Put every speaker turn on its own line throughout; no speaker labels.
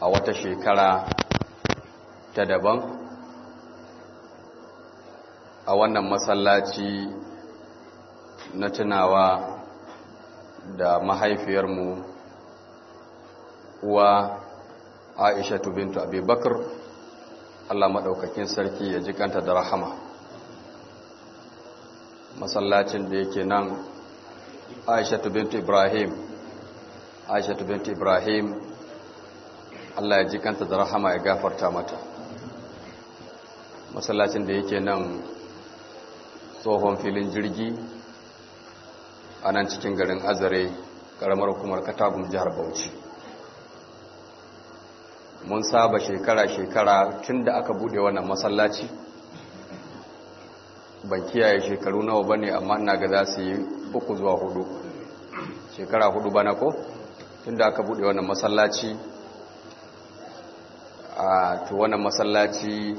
a wata shekara ta daban a wannan masallaci na tunawa da mahaifiyarmu uwa aisha bintu abubakar allah maɗaukakin sarki ya jikanta da rahama masallacin da yake nan aisha bintu ibrahim aisha bintu ibrahim allah ya jikanta da rahama ya gafarta mata masallacin da yake nan tsohon filin jirgi a nan cikin garin azare karamar hukumar katagun jihar bauchi mun saba shekara-shekara tun da aka bude wannan masallaci ban kiyaye shekaru nawa ba ne amma ina ga za su yi uku zuwa hudu shekara hudu bana ko tun da aka bude wannan masallaci a to wannan masallaci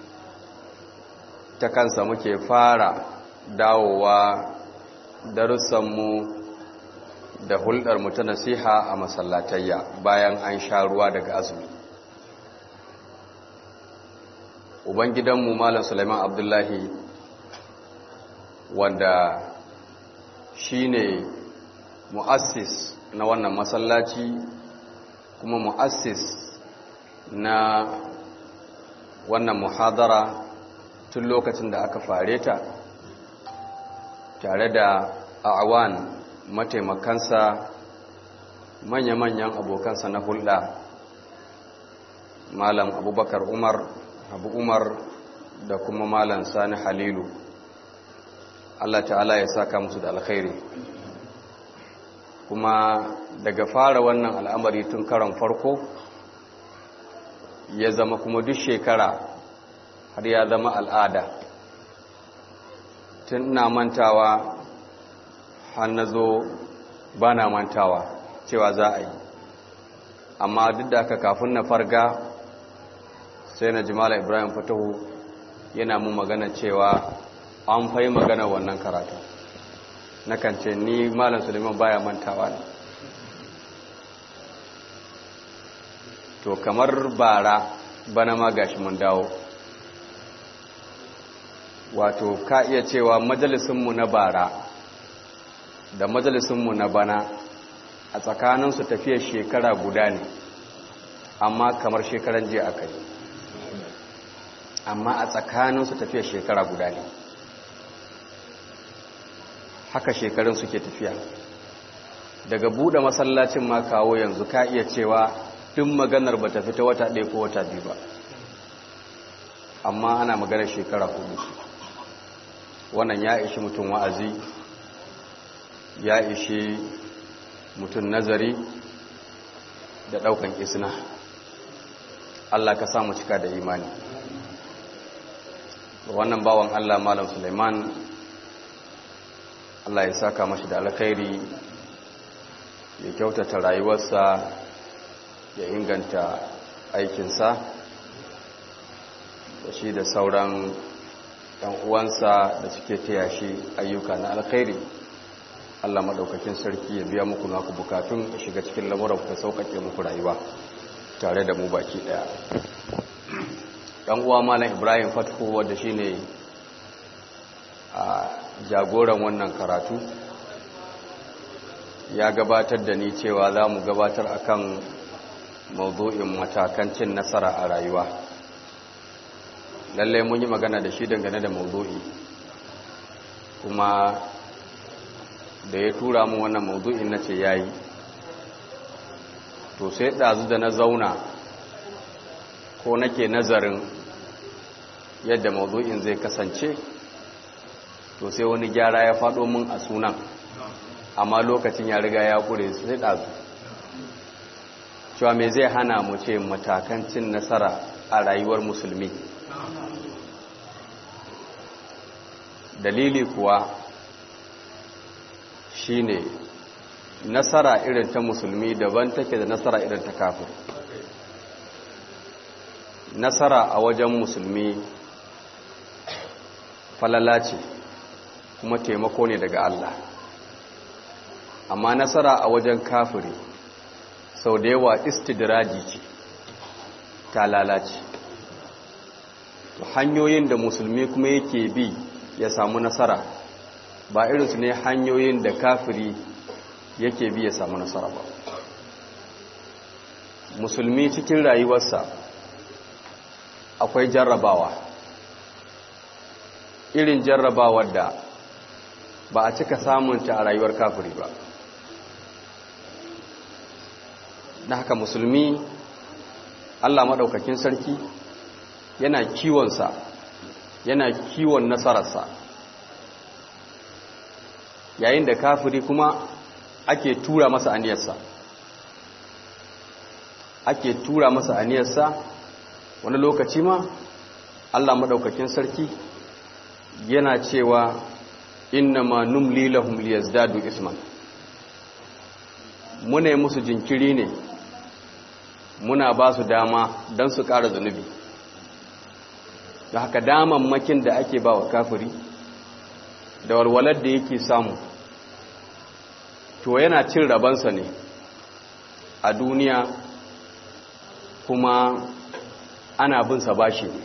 ta kansa muke fara dawowa darussanmu da hulɗarmu ta nasiha a masallatayya bayan an sha ruwa daga azumi ubangidanmu malam suleiman abdullahi wanda shine mu'assis na wannan masallaci kuma mu'assis na wannan muhadara tun lokacin da aka fare ta tare da awan mataimakansa manya-manyan abokansa na hulɗa malam abubakar umar abu umar da kuma malam sani halilu allah ta'ala ya saka musu da alkhairi kuma daga fara wannan al'amari tun karon farko ya zama kuma duk shekara har ya zama al'ada tun na mantawa har na zo ba na mantawa cewa za a yi amma duk da aka kafin na farga sai na jimala ibrahim fatahu yana mun magana cewa an fai magana wannan karatu na kance ni malam suleiman baya mantawa ne to kamar bara bana ma gashi mun dawo wato ka iya cewa majalisunmu na bara da majalisunmu na bana a tsakaninsu tafiyar shekara guda ne amma kamar shekaran jiya aka yi amma a tsakaninsu tafiyar shekara guda ne haka shekarun suke tafiya daga buɗe masallacin ma kawo yanzu ka iya cewa duk maganar ba ta fita wata ɗaya ko wata biyu ba amma ana maganar shekara hudu wannan ya ishi mutum wa'azi ya ishi mutum nazari da ɗaukan isna Allah ka samu cika da imani wannan bawan Allah Malam Suleiman Allah ya saka mashi da alkhairi ya kyautata rayuwarsa ya inganta aikinsa da shi da sauran ɗan uwansa da suke taya shi ayyuka na alkhairi Allah maɗaukakin sarki ya biya muku naku bukatun ya shiga cikin lamuran ku sauƙaƙe muku rayuwa tare da mu baki ɗaya ɗan uwa malam ibrahim fatko wadda shi ne a jagoran wannan karatu ya gabatar da ni cewa za mu gabatar akan mawdu'in matakan cin nasara a rayuwa lallai mun yi magana da shi dangane da mawdu'i kuma da ya tura mu wannan mawdu'in na ce yayi to sai ɗazu da na zauna ko nake nazarin yadda mawdu'in zai kasance to sai wani gyara ya faɗo mun a sunan amma lokacin ya riga ya ƙure sai ɗazu cewa me zai hana mu ce matakan cin nasara a rayuwar musulmi dalili kuwa shine nasara irin ta musulmi daban take da nasara irin ta kafir nasara a wajen musulmi falala ce kuma taimako ne daga Allah amma nasara a wajen kafiri sau da yawa istidraji ce ta lalace hanyoyin da musulmi kuma yake bi ya samu nasara ba irinsu ne hanyoyin da kafiri yake bi ya samu nasara ba musulmi cikin rayuwarsa akwai jarrabawa irin jarrabawar da ba a cika samunta a rayuwar kafiri ba na haka musulmi allah maɗaukakin sarki yana kiwonsa yana kiwon nasararsa yayin da kafiri kuma ake tura masa aniyarsa ake tura masa aniyarsa wani lokaci ma Allah madaukakin sarki yana cewa inna ma numli lahum liyazdadu isman muna yi musu jinkiri ne muna ba su dama don su ƙara zunubi da haka damammakin da ake ba wa kafiri da walwalar da yake samu to yana cin rabansa ne a duniya kuma ana bin sa bashi ne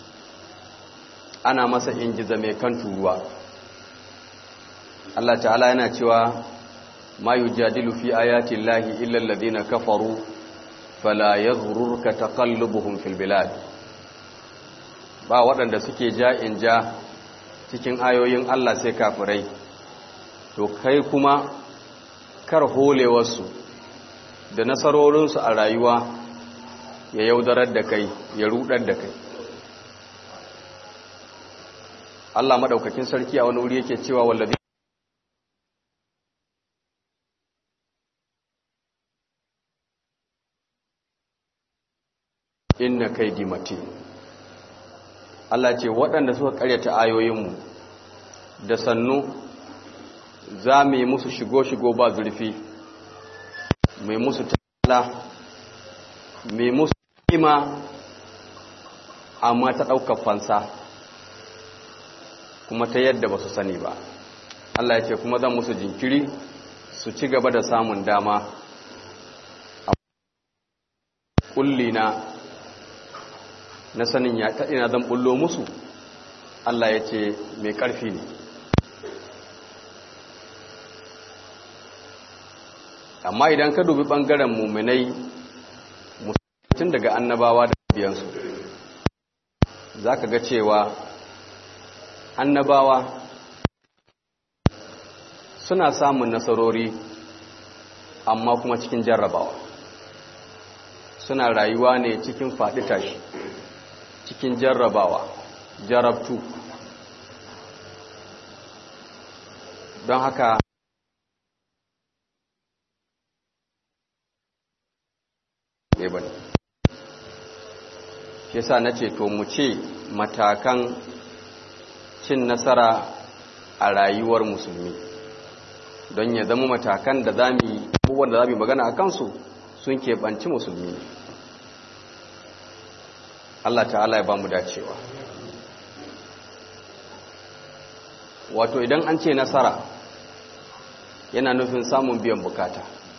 ana masa ingiza mai kan turuwa Allah ta'ala yana cewa ma yujadilu fi ayati llahi illa alladhina kafaru fala yaghrurka taqallubuhum fil bilad ba waɗanda suke ja in ja cikin ayoyin Allah sai kafirai to kai kuma kar holewarsu da nasarorinsu a rayuwa ya yaudarar da kai ya rudar da kai Allah madaukakin sarki a wani wuri yake cewa wallazi inna kaidi matin Allah ce waɗanda suka karyata ayoyinmu da sannu za mu yi musu shigo-shigo ba zurfi mai musu tala mai musu ima amma ta ɗaukar fansa kuma ta yadda ba su sani ba Allah ya ce kuma zan musu jinkiri su ci gaba da samun dama a kullina na sanin ya ta ina zan bullo musu Allah ya ce mai ƙarfi ne amma idan ka dubi ɓangaren muminai musulun daga annabawa da biyansu za ka ga cewa annabawa suna samun nasarori amma kuma cikin jarrabawa suna rayuwa ne cikin faɗi tashi cikin jarrabawa jarabtu don haka ne ba shi sa na ce to mu ce matakan cin nasara a rayuwar musulmi don ya zama matakan da za mu yi abubuwan da za mu yi magana a kansu sun keɓanci musulmi ne Allah ta'ala ya ba mu dacewa wato idan an ce nasara yana nufin samun biyan bukata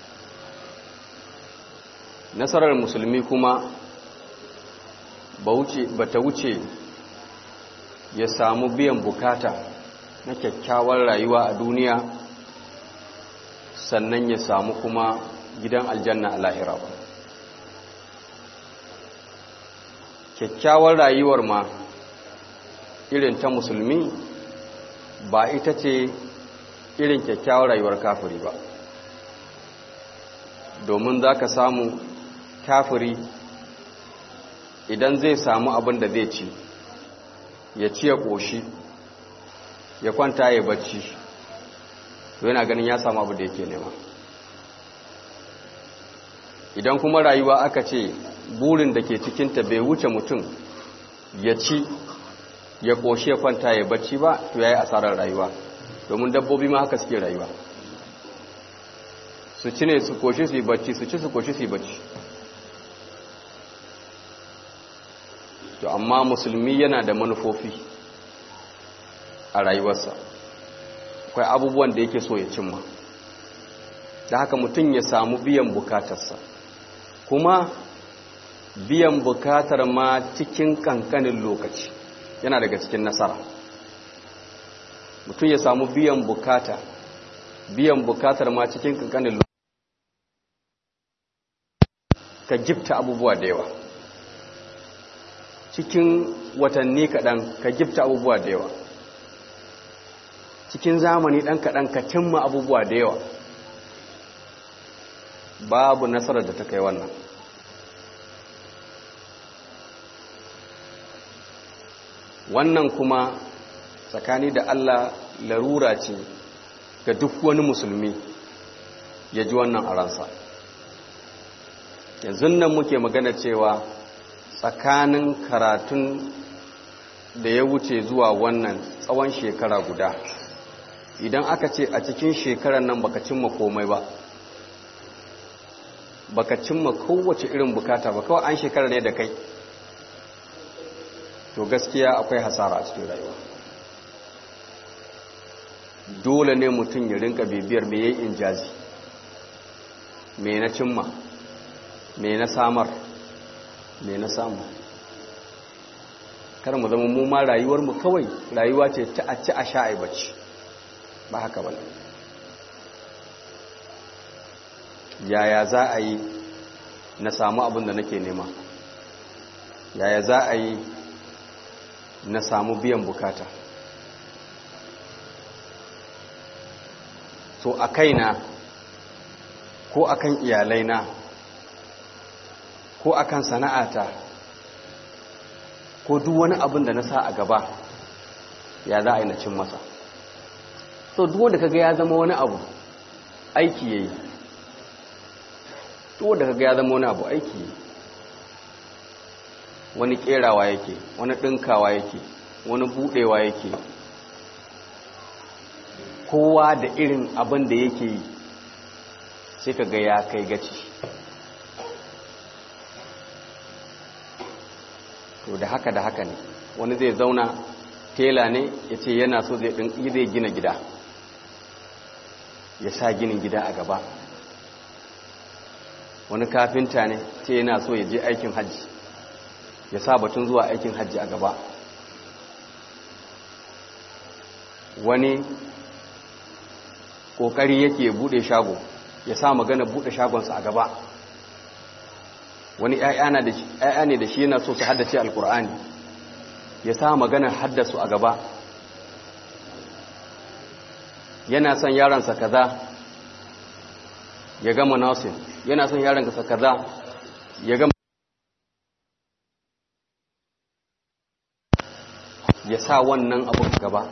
nasarar musulmi kuma ba ta wuce ya samu biyan bukata na kyakkyawar rayuwa a duniya sannan ya samu kuma gidan aljanna a lahira ba kyakkyawar rayuwar ma irin ta musulmi ba ita ce irin kyakkyawar rayuwar kafiri ba domin za ka samu kafiri idan zai samu abin da zai ci ya ci ya ƙoshi ya kwanta ya bacci to yana ganin ya samu abin da yake nema idan kuma rayuwa aka ce burin da ke cikinta bai wuce mutum ya ci ya ƙoshi ya kwanta ya bacci ba to ya yi asarar rayuwa domin dabbobi ma haka suke rayuwa su ci ne su ƙoshi su yi bacci su ci su ƙoshi su yi bacci to amma musulmi yana da manufofi a rayuwarsa akwai abubuwan da yake so ya cimma da haka mutum ya samu biyan bukatarsa kuma biyan bukatar ma cikin kankanin lokaci yana daga cikin nasara mutum ya samu biyan bukata biyan bukatar ma cikin kankanin lokaci ka gifta abubuwa da yawa cikin watanni kaɗan ka gifta abubuwa da yawa cikin zamani ɗan kaɗan ka cimma abubuwa da yawa babu nasarar da ta kai wannan wannan kuma tsakani da Allah larura ce ga duk wani musulmi ya ji wannan a ransa yanzu nan muke magana cewa tsakanin karatun da ya wuce zuwa wannan tsawon shekara guda idan aka ce a cikin shekarar nan baka cimma komai ba baka cimma kowace irin bukata ba kawai an shekara ne da kai to gaskiya akwai hasara a cikin rayuwa dole ne mutum ya rinka bibiyar me yayin injazi me na cimma me na samar me na samu kar mu zama mu ma rayuwar mu kawai rayuwa ce ta a ci a sha ai bacci ba haka ba yaya za a yi na samu abin da nake nema yaya za a yi na samu biyan bukata to a kaina ko akan iyalaina ko akan sana'ata ko duk wani abin da na sa a gaba ya za a yi na cin masa so duk wanda kaga ya zama wani abu aiki yayi duk wanda kaga ya zama wani abu aiki yayi wani kerawa yake wani dinkawa yake wani budewa yake kowa da irin abin da yake yi sai kaga ya kai gaci to da haka da haka ne wani zai zauna tela ne ya ce yana so zai zai gina gida ya sa ginin gida a gaba wani kafinta ne ce yana so ya je aikin hajji ya sa batun zuwa aikin hajji a gaba wani kokari yake bude shago ya sa magana bude shagonsa a gaba wani ‘ya'ya ne da shi yana so su haddace alkur'ani ya sa maganar haddasu a gaba yana son yaransa kaza ya gama nasin yana son yaransa kaza ya gama ya sa wannan abu gaba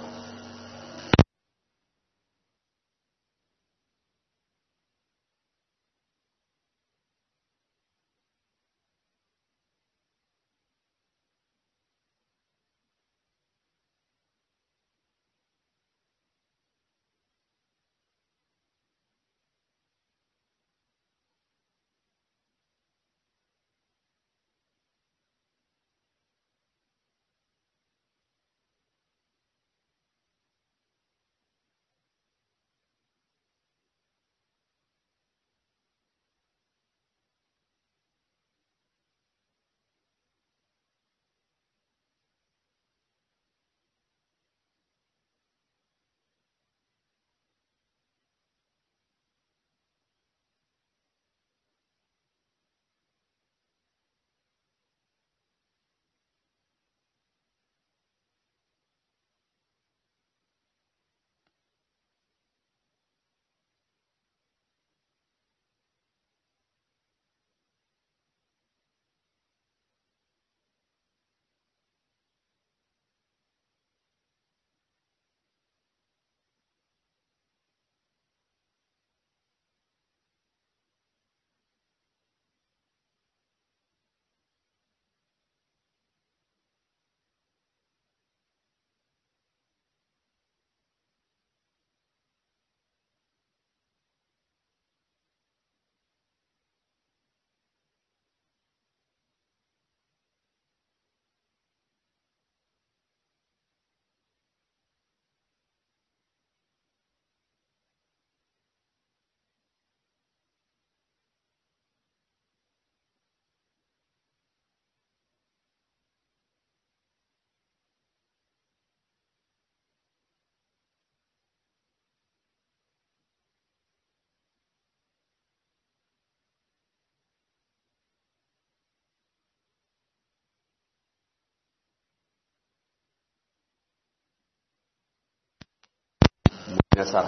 nasara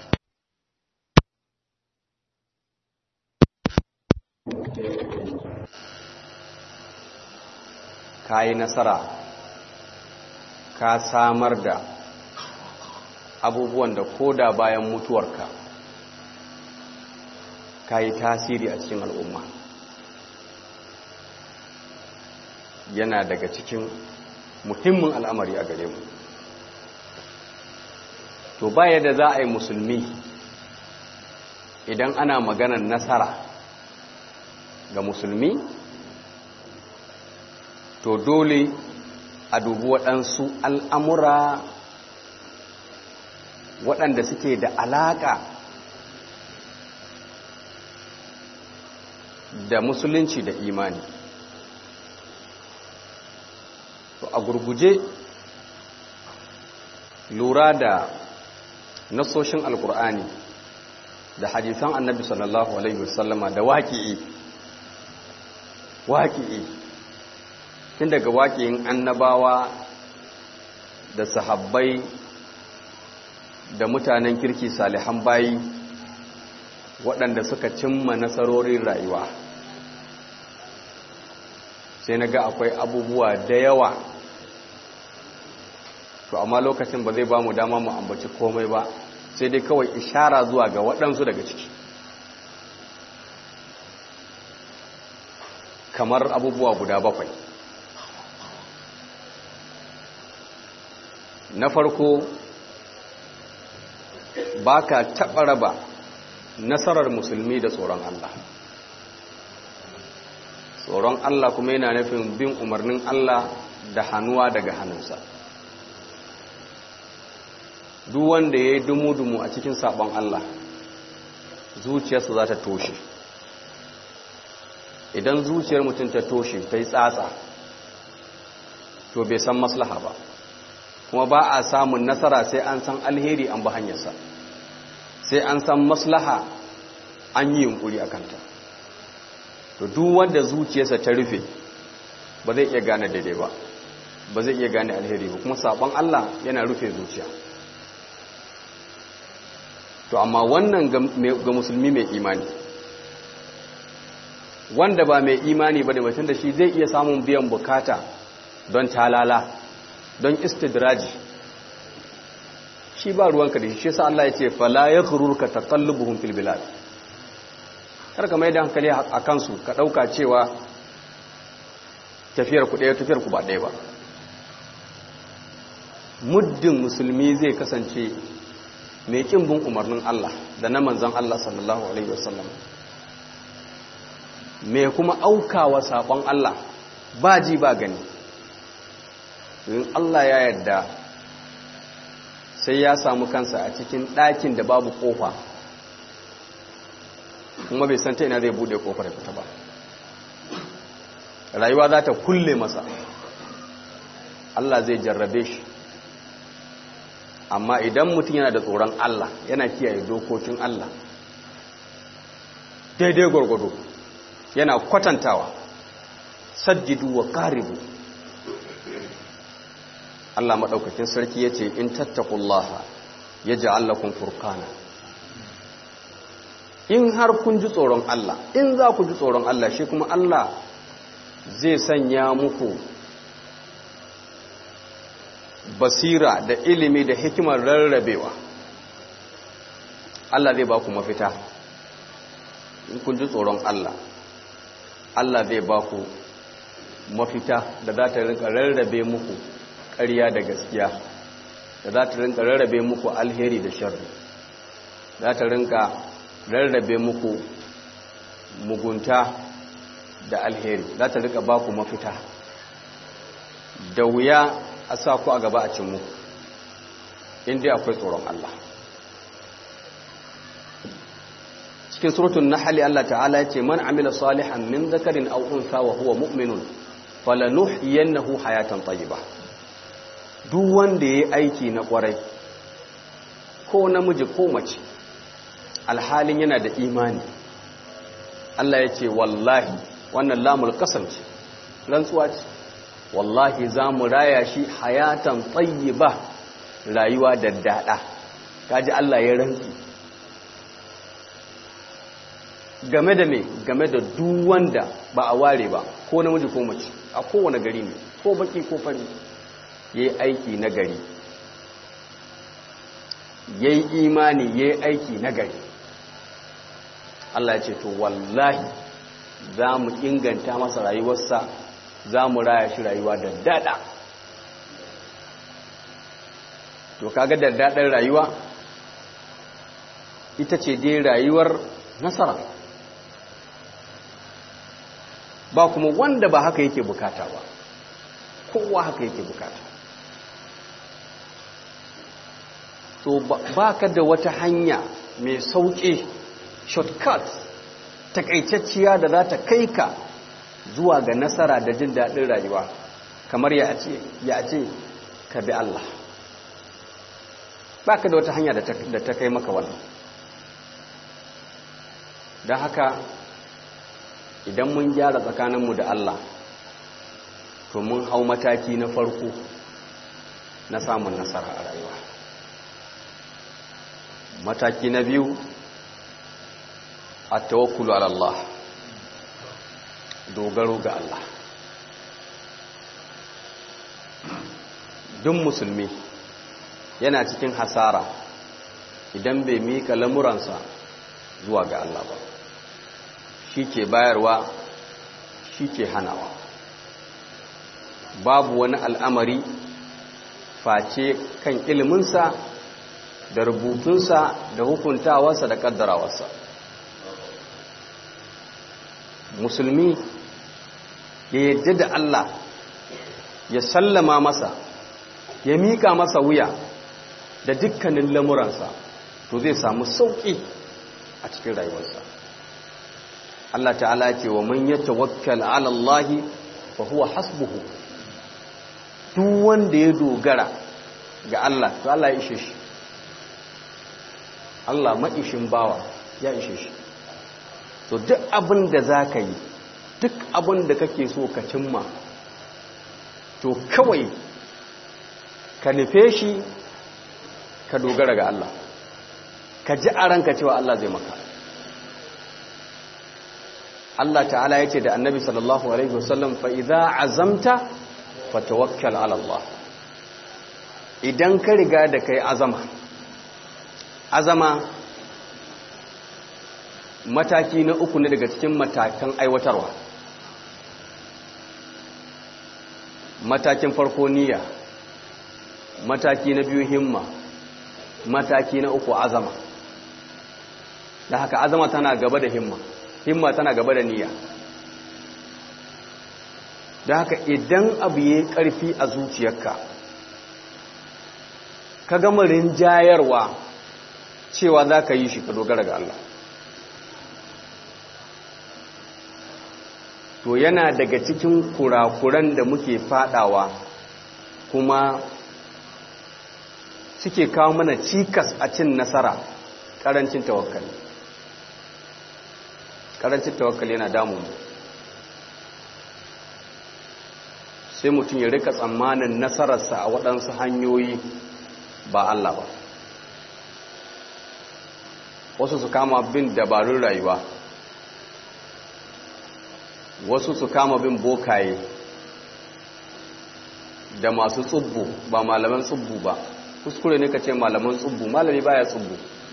ka yi nasara ka samar da abubuwan da koda bayan mutuwarka ka yi tasiri a cikin al'umma yana daga cikin muhimmin al'amari a gare mu to baya da za a yi musulmi idan ana maganar nasara ga musulmi to dole a dubi waɗansu al'amura waɗanda suke da alaƙa da musulunci da imani to a gurguje lura da nasoshin alkur'ani da hadisan annabi sallallahu alaihi wasallama da waƙi'i waƙi'i tun daga waƙi'in annabawa da sahabbai da mutanen kirki salihan bayi waɗanda suka cimma nasarorin rayuwa sai na ga akwai abubuwa da yawa to amma lokacin ba zai ba mu dama mu ambaci komai ba sai dai kawai ishara zuwa ga waɗansu daga ciki kamar abubuwa guda bakwai na farko ba ka taɓa raba nasarar musulmi da tsoron Allah tsoron Allah kuma yana nufin bin umarnin Allah da hannuwa daga hannunsa duk wanda ya yi dumu-dumu a cikin sabon Allah zuciyarsa za ta toshe idan zuciyar mutum ta toshe ta yi tsatsa to bai san maslaha ba kuma ba a samun nasara sai an san alheri an ba hanyarsa sai an san maslaha an yi yunkuri a kanta to duk wanda zuciyarsa ta rufe ba zai iya gane daidai ba ba zai iya gane alheri ba kuma sabon Allah yana rufe zuciya to amma wannan ga musulmi mai imani wanda ba mai imani ba da mutum da shi zai iya samun biyan bukata don talala don istidraji shi ba ruwanka da shi shi sa Allah ya ce fala ya ka taqallubuhum fil bilad kar ka mai da hankali a kansu ka dauka cewa tafiyar ku ɗaya tafiyar ku ba ɗaya ba muddin musulmi zai kasance mai kin bin umarnin Allah da na manzan Allah sallallahu alaihi wasallam mai kuma aukawa sabon Allah ba ji ba gani in Allah ya yarda sai ya samu kansa a cikin ɗakin da babu ƙofa kuma bai san ta ina zai bude ƙofar ya fita ba rayuwa za ta kulle masa Allah zai jarrabe shi amma idan mutum yana da tsoron Allah yana kiyaye dokokin Allah daidai gwargwado yana kwatantawa saddidu wa karibu Allah maɗaukakin sarki ya ce in tattakullaha ya ji allakun furkana in har kun ji tsoron Allah in za ku ji tsoron Allah shi kuma Allah zai sanya muku basira da ilimi da hikimar rarrabewa Allah zai ba ku mafita in kun ji tsoron Allah Allah zai ba ku mafita da za ta rinka rarrabe muku ƙarya da gaskiya da za ta rinka rarrabe muku alheri da sharri za ta rinka rarrabe muku mugunta da alheri za ta rinka ba ku mafita da wuya a sa ku a gaba a cin muku inda akwai tsoron Allah cikin surutun nahali Allah ta'ala ya ce man amila salihan min zakarin aw unsa wa huwa mu'minun falanuhyiyannahu hayatan tayyibah duk wanda yayi aiki na kwarai ko namiji ko mace alhalin yana da imani Allah ya ce wallahi wannan lamul qasam ce rantsuwa ce wallahi za mu raya shi hayatan tayyiba rayuwa da dada kaji Allah ya rantsi game da me game da duk wanda ba a ware ba ko namiji ko mace a kowane gari ne ko baki ko fari yayi aiki na gari yayi imani yayi aiki na gari Allah ya ce to wallahi za mu inganta masa rayuwarsa za mu raya shi rayuwa da dada to kaga da daɗin rayuwa ita ce dai rayuwar nasara ba kuma wanda ba haka yake bukata ba kowa haka yake bukata to ba ka da wata hanya mai sauƙi shortcut takaitacciya da za ta kai ka zuwa ga nasara da jin daɗin rayuwa kamar ya ce ka bi Allah ba ka da wata hanya da ta kai maka wannan don haka idan mun gyara tsakaninmu da Allah to mun hau mataki na farko na samun nasara a rayuwa mataki na biyu a tawakkulu ala Allah dogaro ga Allah duk musulmi yana cikin hasara idan bai mika lamuransa zuwa ga Allah ba shi ke bayarwa shi ke hanawa babu wani al'amari face kan iliminsa da rubutunsa da hukuntawarsa da kaddarawarsa musulmi ya yadda da Allah ya sallama masa ya mika masa wuya da dukkanin lamuransa to zai samu sauƙi a cikin rayuwarsa Allah ta'ala ce wa man yatawakkal 'ala Allah fa huwa hasbuhu duk wanda ya dogara ga Allah to Allah ya ishe shi Allah maishin bawa ya ishe shi to duk abin da zaka yi duk abin da kake so ka cimma to kawai ka nufe shi ka dogara ga Allah ka ji a ranka cewa Allah zai maka Allah ta'ala ya ce da annabi sallallahu alaihi wasallam fa idza azamta fatawakkal ala Allah idan ka riga da kai azama azama mataki na uku ne daga cikin matakan aiwatarwa matakin farko niyya mataki na biyu himma mataki na uku azama da haka azama tana gaba da himma himma tana gaba da niyya da haka idan abu ya karfi a zuciyarka ka gama rinjayarwa cewa za ka yi shi ka dogara ga Allah to yana daga cikin kurakuran da muke fadawa kuma suke kawo mana cikas a cin nasara karancin tawakkali karancin tawakkali yana damun sai mutum ya rika tsammanin nasararsa a waɗansu hanyoyi ba Allah ba wasu su kama bin dabarun rayuwa wasu su kama bin bokaye da masu tsubbu ba malaman tsubbu ba kuskure ne ka ce malaman tsubbu malami baya tsubbu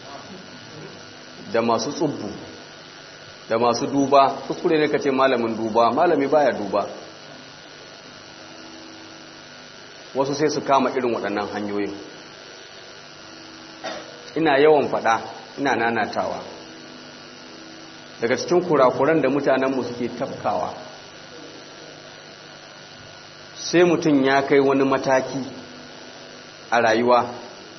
da masu tsubbu da masu duba kuskure ne ka ce malamin duba malami baya duba wasu sai su kama irin waɗannan hanyoyin ina yawan faɗa ina nanatawa daga cikin kurakuran da mutanenmu suke tafkawa sai mutum ya kai wani mataki a rayuwa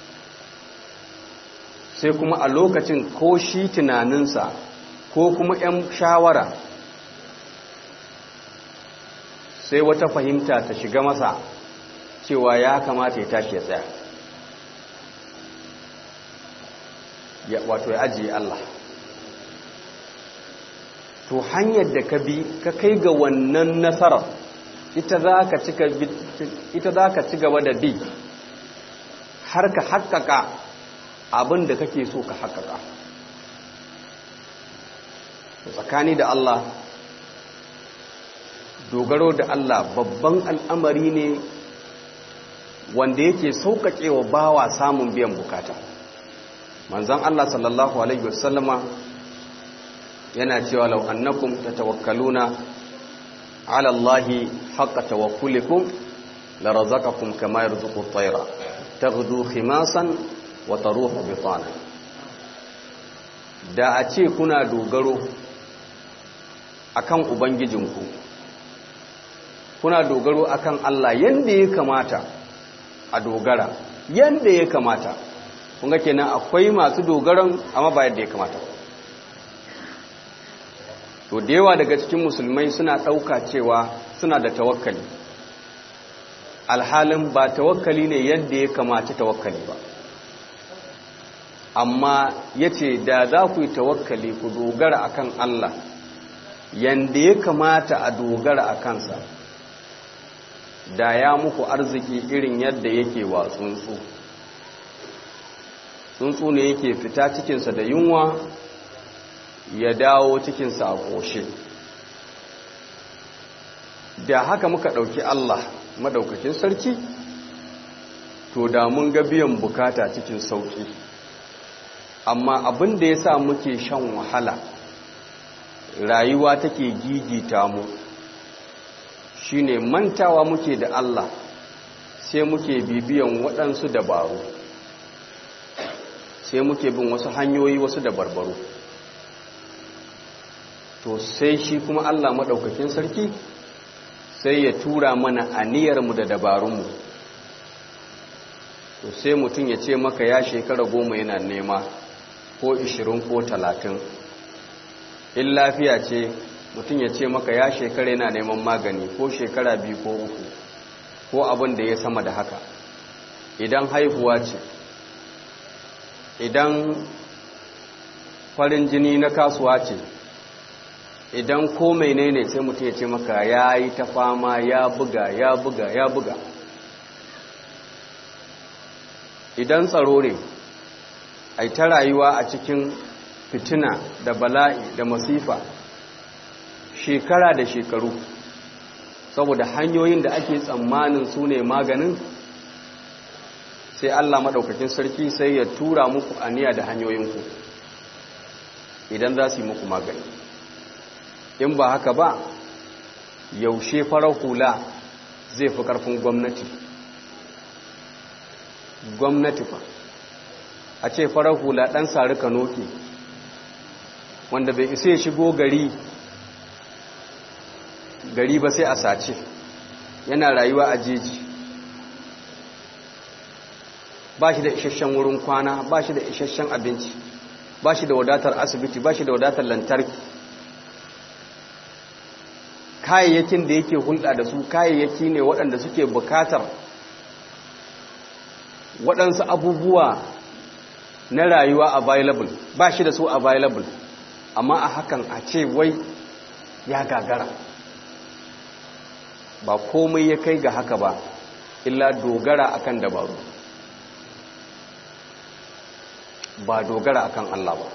sai kuma a lokacin ko shi tunaninsa ko kuma 'yan shawara sai wata fahimta ta shiga masa cewa ya kamata ya tashi ya tsaya wato ya ajiye Allah to hanyar da ka bi ka kai ga wannan nasarar ita za ka ci gaba da bi har ka haƙaƙa abin da kake so ka haƙaƙa tsakani da Allah dogaro da Allah babban al'amari ne wanda yake sauƙaƙe wa bawa samun biyan bukata manzan Allah sallallahu Alaihi wasallama yana cewa lau annakum tatawakkaluna ala Allahi haqqa tawakkulikum la razaqakum kama yarzuqu at-tayra taghdu khimasan wa taruhu bitana da a ce kuna dogaro akan ubangijinku kuna dogaro akan Allah yanda ya kamata a dogara yanda ya kamata kun ga kenan akwai masu dogaron amma ba yadda ya kamata ba to da yawa daga cikin musulmai suna ɗauka cewa suna da tawakkali alhalin ba tawakkali ne yadda ya kamata tawakkali ba amma ya ce da za ku yi tawakkali ku dogara akan Allah yadda ya kamata a dogara a kansa da ya muku arziki irin yadda yake wa tsuntsu tsuntsu ne yake fita cikinsa da yunwa ya dawo cikinsa a ƙoshe da haka muka ɗauki Allah maɗaukakin sarki to da mun ga biyan bukata cikin sauƙi amma abin da ya sa muke shan wahala rayuwa take gigita mu shine mantawa muke da Allah sai muke bibiyan waɗansu dabaru sai muke bin wasu hanyoyi wasu dabarbaru to sai shi kuma Allah maɗaukakin sarki sai ya tura mana aniyarmu da dabarunmu to sai mutum ya ce maka ya shekara goma yana nema ko ishirin ko talatin in lafiya ce mutum ya ce maka ya shekara yana neman magani ko shekara biyu ko uku ko abin da ya sama da haka idan haihuwa ce idan farin jini na kasuwa ce idan ko menene sai mutum ya ce maka ya yi ta fama ya buga ya buga ya buga idan tsaro ne ai ta rayuwa a cikin fitina da bala'i da masifa shekara da shekaru saboda hanyoyin da ake tsammanin su ne maganin sai Allah maɗaukakin sarki sai ya tura muku aniya da hanyoyinku idan za su yi muku magani in ba haka ba yaushe farar hula zai fi ƙarfin gwamnati gwamnati fa a ce farar hula ɗan sari kanoki wanda bai isa ya shigo gari gari ba sai a sace yana rayuwa a jeji ba shi da isasshen wurin kwana ba shi da isasshen abinci ba shi da wadatar asibiti ba shi da wadatar lantarki kayayyakin da yake hulɗa da su kayayyaki ne waɗanda suke bukatar waɗansu abubuwa na rayuwa available ba shi da su available amma a hakan a ce wai ya gagara ba komai ya kai ga haka ba illa dogara akan dabaru ba dogara akan Allah ba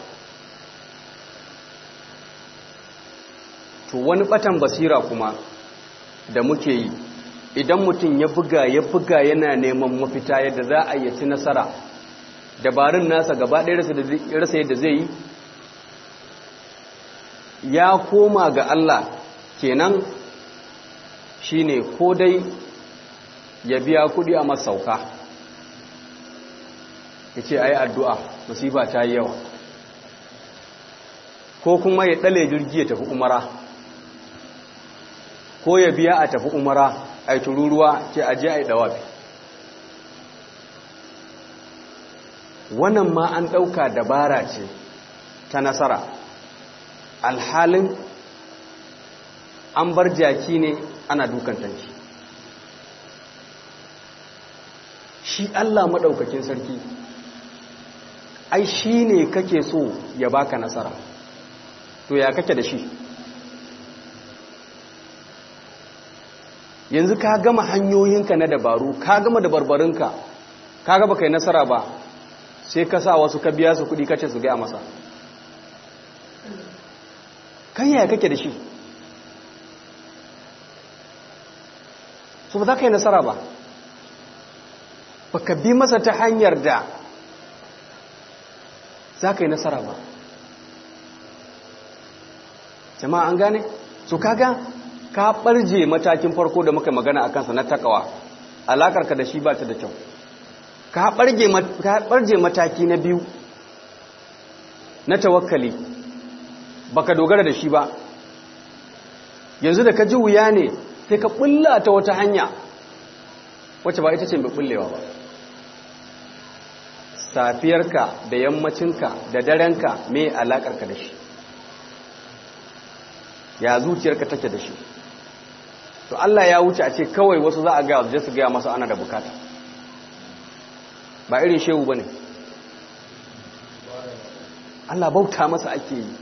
to wani batan basira kuma da muke yi idan mutum ya buga ya buga yana neman mafita yadda za a yaci nasara dabarun nasa gaba ɗaya rasa yadda zai yi ya koma ga Allah kenan shine ko dai ya biya kudi a masauka ya ce a yi addu'a musiba ta yi yawa ko kuma ya ɗale jirgi ya tafi umara ko ya biya a tafi umara a yi tururuwa ce aje a yi dawafi wannan ma an ɗauka dabara ce ta nasara alhalin an bar jaki ne ana dukan tanki shi Allah maɗaukakin sarki ai shi ne kake so ya baka nasara to ya kake da shi yanzu ka gama hanyoyinka na dabaru ka gama dabarbarinka ka gaba kai nasara ba sai ka sa wasu ka biya su kudi kace su gaya masa kan yaya kake da shi su ba za ka yi nasara ba ba ka bi masa ta hanyar da za ka yi nasara ba jama'a an gane su kaga ka ɓarje matakin farko da muka magana a kansa na takawa alakarka da shi ba ta da kyau ka ɓarje mataki na biyu na tawakkali baka dogara da shi ba yanzu da ka ji wuya ne sai ka ɓulla ta wata hanya wacce ba ita ce mai ɓullewa ba safiyarka da yammacinka da darenka mai alakarka da shi ya zuciyarka take da shi to Allah ya wuce a ce kawai wasu za a gaya su su gaya masa ana da bukata ba irin shehu ba ne Allah bauta masa ake yi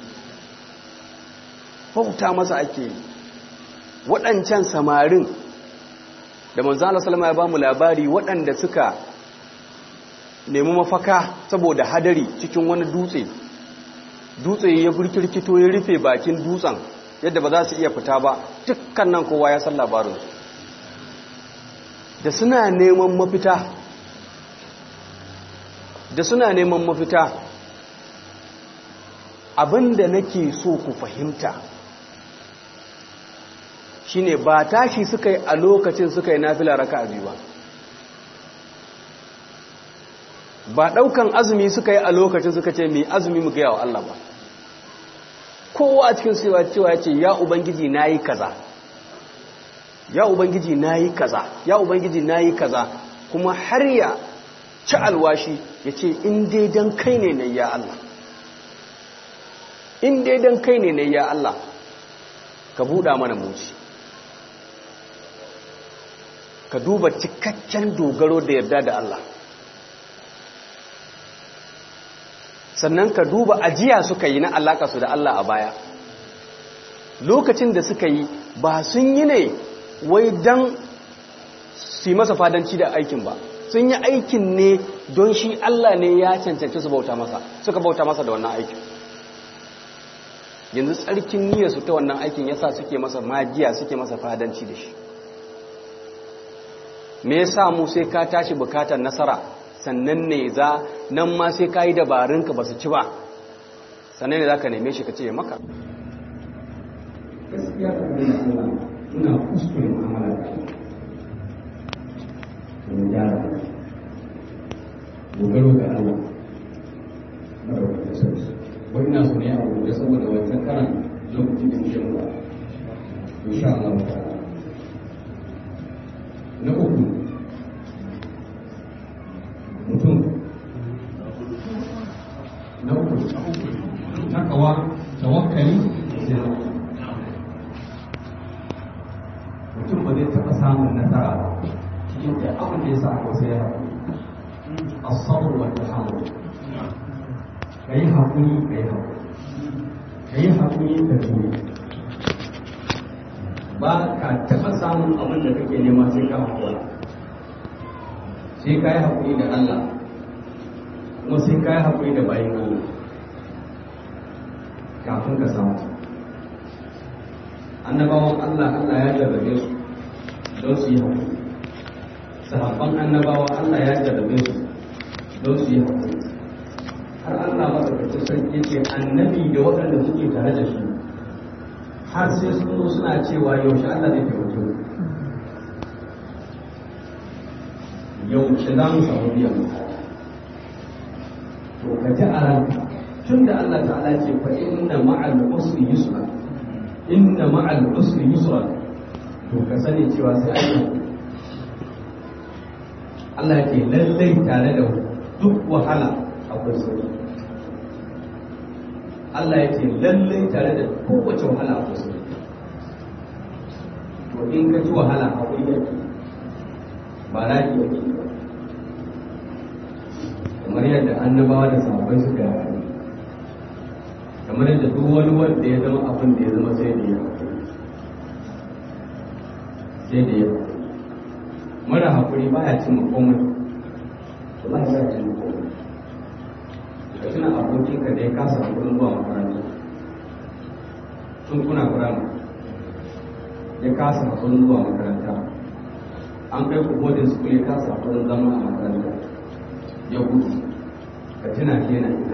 bauta masa ake yi waɗancan samarin da manzana salama ya ba mu labari waɗanda suka nemi mafaka saboda hadari cikin wani dutse dutse ya burkirkito ya rufe bakin dutsen yadda ba za su iya fita ba dukkan nan kowa ya san labarin da suna neman mafita da suna neman mafita abinda nake so ku fahimta shine ba tashi suka yi a lokacin suka yi nafila raka a biyu ba ba daukan azumi suka yi a lokacin suka ce mai azumi mu gaya wa Allah ba kowa a cikin cewa cewa ya ce ya ubangiji na yi kaza ya ubangiji na yi kaza ya ubangiji na yi kaza kuma har ya ci alwashi ya ce in dai don kai ne na ya Allah in dai don kai ne na ya Allah ka buɗa mana muci ka duba cikakken dogaro da yarda da Allah sannan ka duba ajiya suka yi na alaka su da Allah a baya lokacin da suka yi ba sun yi ne wai don su yi masa fadanci da aikin ba sun yi aikin ne don shi Allah ne ya cancanci su bauta masa suka bauta masa da wannan aikin yanzu tsarkin niyyarsu ta wannan aikin yasa suke masa magiya suke masa fadanci da shi me yasa mu sai ka tashi bukatar nasara sannan ne za nan ma sai ka yi dabarunka ba su ci ba sannan ne za ka neme shi ka ce maka
gaskiya ka gani Allah ina kuskure mu'amala da shi mu gyara dogaro ga Allah madaukakin sarki wani na so ne a gobe saboda wancan karan lokacin da muke muka insha Allah ta'ala na uku mutum na uku takawa tawakkali sai mutum ba zai taɓa samun nasara ba cikin da abin da ya sa aka sai ya asabar wa tahammul ka yi haƙuri ka yi haƙuri ka yi haƙuri ka jure ba ka taɓa samun abin da kake nema sai ka haƙura sai ka yi haƙuri da Allah kuma sai ka yi haƙuri da bayan Allah kafin ka samu annabawan Allah Allah ya jarrabe su don su yi haƙuri sahabban annabawa Allah ya jarrabe su don su yi haƙuri har Allah matsakaici sarki ce annabi da waɗanda suke tare da shi har sai sun zo suna cewa yaushe Allah zai taimake mu yaushe za mu samu biyan bukata to ka ji a ranka tun da Allah ta'ala ce fa inna ma'al usri yusra inna ma'al usri yusra to ka sani cewa sai Allah Allah ya ce lallai tare da duk wahala akwai sauki Allah ya ce lallai tare da kowace wahala akwai sauki to in ka ji wahala akwai yaki ba raki yake ba kamar yadda annabawa da sahabbai suka yi kamar yadda duk wani wanda ya zama abin da ya zama sai da ya sai da ya mara haƙuri ba ya cin komai wallahi ba ya cin komai ka tuna abokinka da ya kasa hakurin zuwa makaranta tun kuna firama ya kasa hakurin zuwa makaranta an kai ku boarding school ya kasa hakurin zama a makaranta ya gudu ka tuna shi yana ina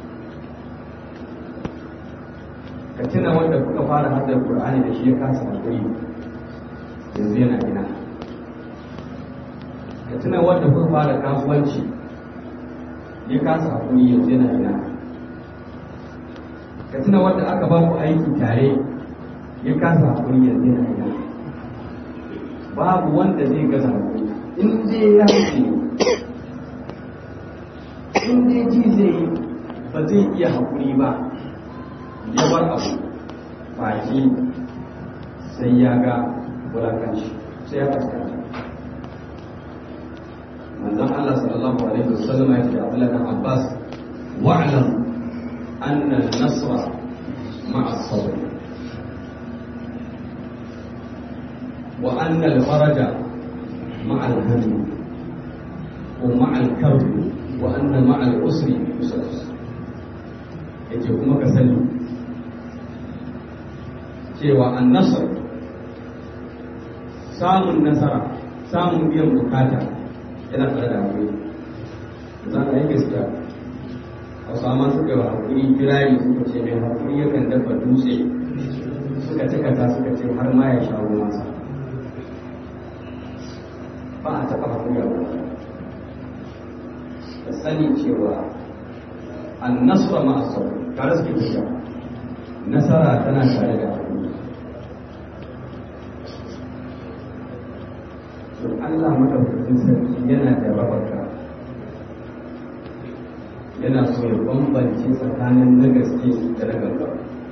ka tuna wanda kuka fara haddar qur'ani da shi ya kasa hakuri yanzu yana ina ka tuna wanda kuka fara kasuwanci ya kasa hakuri yanzu yana ina ka tuna wanda aka ba ku aiki tare ya kasa hakuri yanzu yana ina babu wanda zai gaza hakuri in dai ya ce in dai ji zai yi ba zai iya hakuri ba ya bar abu baki sai ya ga wulakanci sai ya fuskanta manzon Allah sallallahu alaihi wasallam ya ce da Abdullah bin Abbas wa'lam anna an-nasra ma'a as-sabr wa anna al-faraja ma'a al-hamm wa ma'a al-karb wa anna ma'a al-usri yusra yace kuma ka sani cewa an-nasr samun nasara samun biyan bukata yana tare da hakuri za ka yi gaskiya hausa ma suka yi hakuri kirari suka ce mai hakuri yakan dafa dutse suka cika ta suka ce har ma ya sha ruwansa ba a taɓa hakuri a da sani cewa an nasara ma a sauri tare suke tafiya nasara tana tare da hakuri to Allah madaukakin sarki yana da rabarka yana so ya bambance tsakanin na gaske da na gaba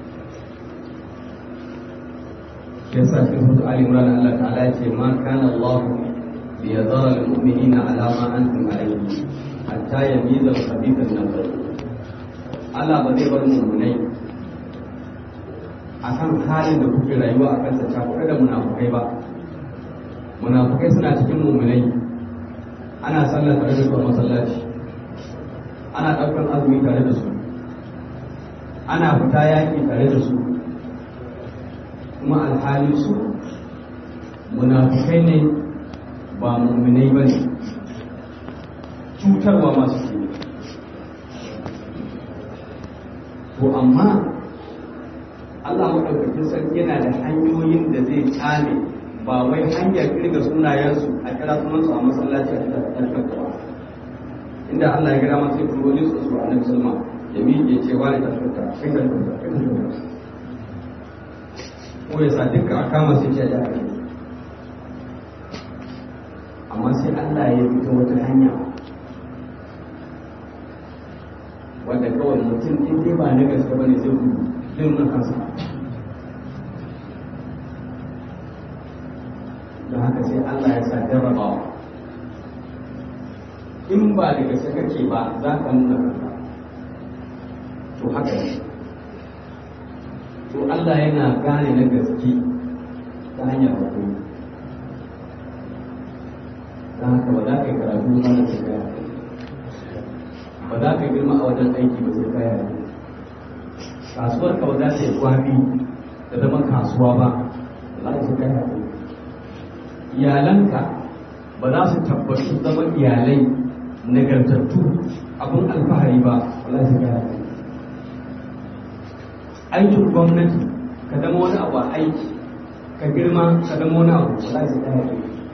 ya sa cikin hutu Ali Imran Allah ta'ala ya ce ma kana Allah bi yadhara lil mu'minina ala ma antum alayhi hatta yamiza al-khabitha min al-tayyib Allah ba zai bar mu'minai akan halin da kuke rayuwa akan sa ta da munafukai ba munafukai suna cikin mummunai ana sallar tare da su a masallaci ana ɗaukar azumi tare da su ana fita yaƙi tare da su kuma alhali su munafukai ne ba mummunai ba ne cutarwa masu ke to amma Allah maɗaukakin sarki yana da hanyoyin da zai tsame ba wai hanyar kirga sunayensu a kira sunansu a masallaci a cikin ba inda Allah ya gida ma sai turo ne su su annabi sallama ya miƙe ce wani ta fita kai ka fita kai ka fita ko ya sa duka a kama su ce ya kai amma sai Allah ya fito wata hanya wanda kawai mutum in dai ba na gaske bane zai gudu zai nuna kansa don haka sai Allah ya sa jarrabawa in ba da gaske kake ba za ka nuna kanka to haka ne to Allah yana gane na gaske ta hanyar hakuri don haka ba za ka yi karatu ba da sai kaya ba za ka girma a wajen aiki ba sai kaya kasuwar ka ba za ta yi kwafi da zama kasuwa ba ba za ta kaya iyalanka ba za su tabbatu zama iyalai nagartattu abin alfahari ba wala su gaya aikin gwamnati ka zama wani abu a aiki ka girma ka zama wani abu wala su gaya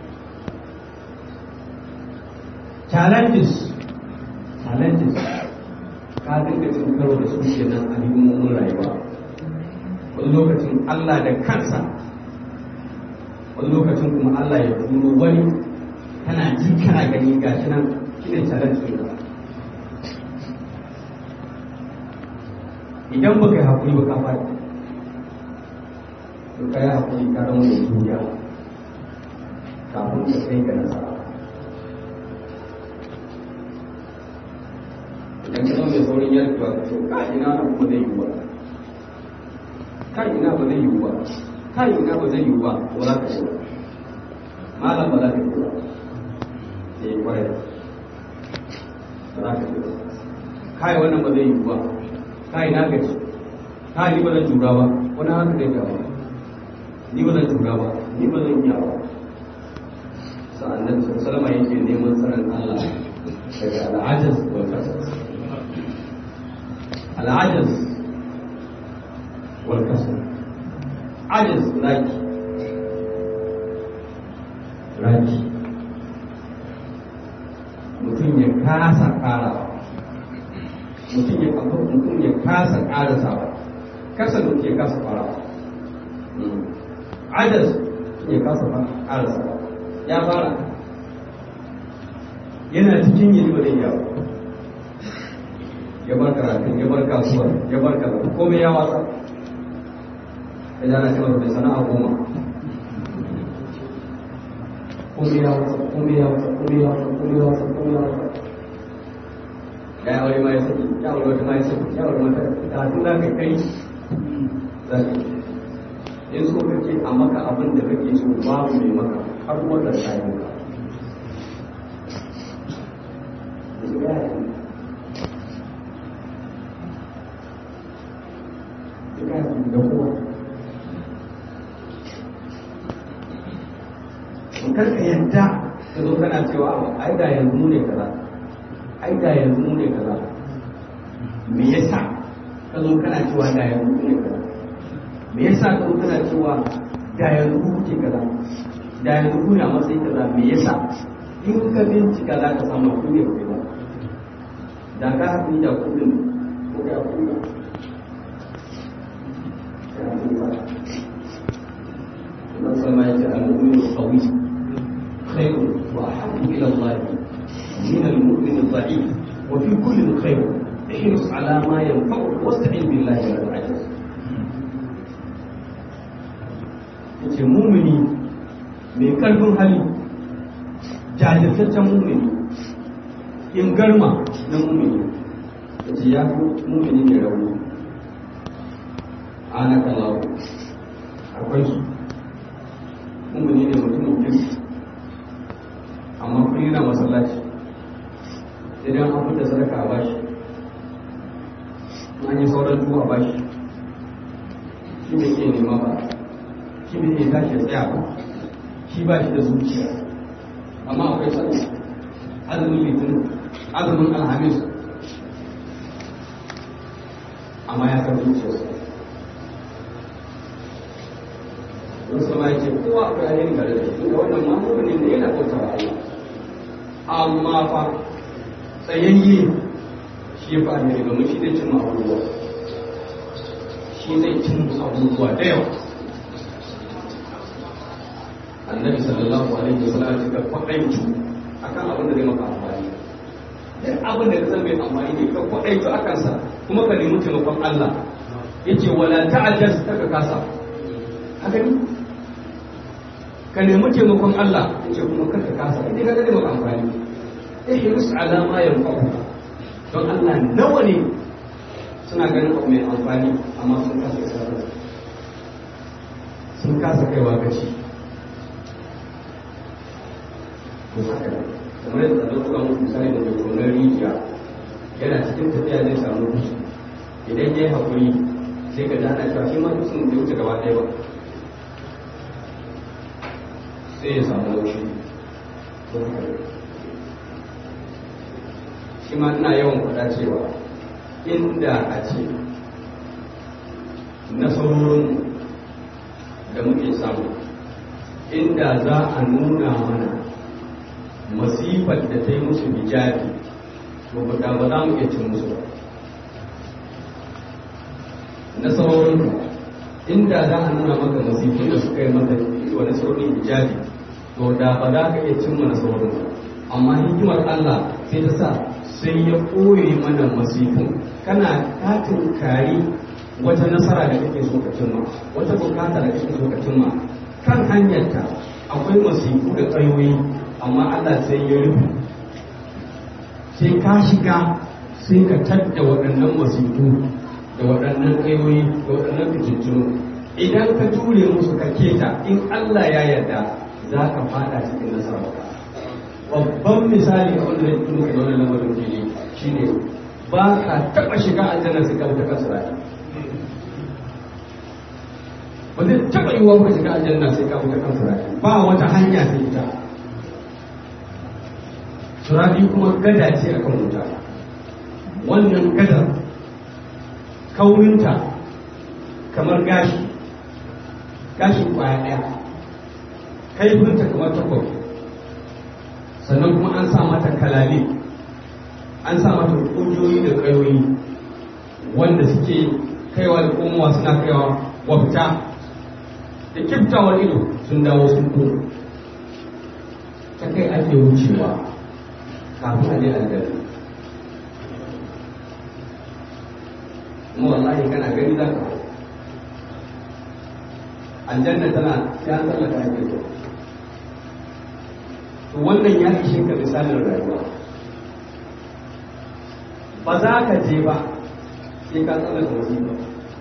challenges challenges ka dinga cin karo da su kenan a hidimomin rayuwa wani lokacin Allah da kansa wani lokacin kuma Allah ya turo wani kana ji kana gani gashi nan shine challenge ɗin ka idan baka yi hakuri ba ka faɗi to ka yi hakuri ka zama mai juriya kafin ka kai ga nasara idan ka zama mai saurin yarda ka ce ka ina nan kuma zai yi ba kai ina ba zai yi ba kai ina ba zai yi ba ba za ka yi ba malam ba za ka yi ba sai kwarai ba za ka yi ba kai wannan ba zai yi ba kai na gaji kai ni ba zan jura ba wani haka zai jawo ni ba zan jura ba ni ba zan iya ba sa'annan salama yake neman tsaron Allah daga al'ajaz wal kasas al'ajaz wal kasas ajaz raki raki mutum ya kasa karawa mutum ya kafa mutum ya kasa karasawa kasa mutum ya kasa farawa ajaz ya kasa karasawa ya fara yana cikin yi ba zai yawo ya bar karatun ya bar kasuwar ya bar kaza komai ya watsa ya dana cewa bai sana'a goma komai ya watsa komai ya watsa komai ya watsa komai ya watsa komai ya watsa ya aure ma ya saki ya aure wata ma ya saki ya aure mata karatun za ka kai za ka in so kake a maka abin da kake so babu mai maka har wata tsayin ka da kowa kar ka yadda ka zo kana cewa ai da yanzu mu ne kaza ai da yanzu mu ne kaza me yasa ka zo kana cewa da yanzu mu ne kaza me yasa ka zo kana cewa da yanzu ku kuke kaza da yanzu ku na matsayi kaza me yasa in ka bincika za ka samu ku ne ku ba da ka haɗu da kuɗin ko da kuɗin Allah sama ya ce al-mu'min qawi خير وأحب إلى الله من المؤمن الضعيف وفي كل خير احرص على ما ينفعك واستعن بالله ولا تعجز yace mumini mai karfin hali jajirtaccen mumini in garma na mumini yace ya fi mumini mai rauni ana kalawo akwai su mumini ne mutumin kirki amma kun yana masallaci idan an fita sadaka a bashi an yi sauran tuwa a bashi shi ne ke nema ba shi ne ke tashi tsaya ba shi ba shi da zuciya amma akwai sani azumin litinin azumin alhamis amma ya san zuciyarsa don sama ya ce kowa akwai ainihin gare da shi wannan mamunin ne yana bauta wa Allah amma fa tsayayye shi ya fara ne domin shi zai cin abubuwa shi zai cin abubuwa da yawa annabi sallallahu alaihi wasallam ya ga kwaɗaitu akan abin da zai maka amfani duk abin da ka san bai amfani ne ka kwaɗaitu a kansa kuma ka nemi taimakon Allah yace wala ta'ajjaz ka kasa haka ne ka nemi taimakon Allah yace kuma kar ka kasa idan ka ga maka amfani ihris ala ma yanfa'u don Allah nawa ne suna ganin abu mai amfani amma sun kasa isarwa sun kasa kaiwa gaci ko haka kamar yadda da kuka muku misali da mai tonar rijiya yana cikin tafiya zai samu dusu idan ya yi haƙuri sai ka dana cewa shi ma dusun bai wuce gaba ɗaya ba sai ya samu laushi shi ma ina yawan faɗa cewa inda a ce nasarorin da muke samu inda za a nuna mana masifar da ta yi musu hijabi to ba ba za mu iya cin musu ba nasarorin inda za a nuna maka masifin da suka yi maka wa nasarorin hijabi to da ba za ka iya cimma nasarorin ba amma hikimar Allah sai ta sa sai ya ɓoye mana masifin kana katin kari wata nasara da kake so ka cimma wata bukata da kake so ka cimma kan hanyarta akwai masifu da tsayoyi amma Allah sai ya rufe sai ka shiga sai ka tadda waɗannan masifu da waɗannan tsayoyi da waɗannan fitintunu idan ka ture musu ka keta in Allah ya yarda za ka fada cikin nasara babban misali a wanda zai muka da wannan lamarin fili shine ba ka taɓa shiga aljanna sai ka wuta kan sirati ba zai taɓa yi wa shiga aljanna sai ka wuta kan sirati ba wata hanya sai ita sirati kuma gada ce akan wuta wannan gadar kaurinta kamar gashi gashin kwaya ɗaya kaifinta kamar takwas sannan kuma an sa mata kalale an sa mata ƙungiyoyi da ƙayoyi wanda suke kaiwa da komowa suna kaiwa wafta da kiftawar ido sun dawo sun kuma ta kai ake wucewa kafin a je aljanna kuma wallahi kana gani za ka aljanna tana sai an tsallaka ake to to wannan ya ishe ka misalin rayuwa ba za ka je ba sai ka tsallaka musiba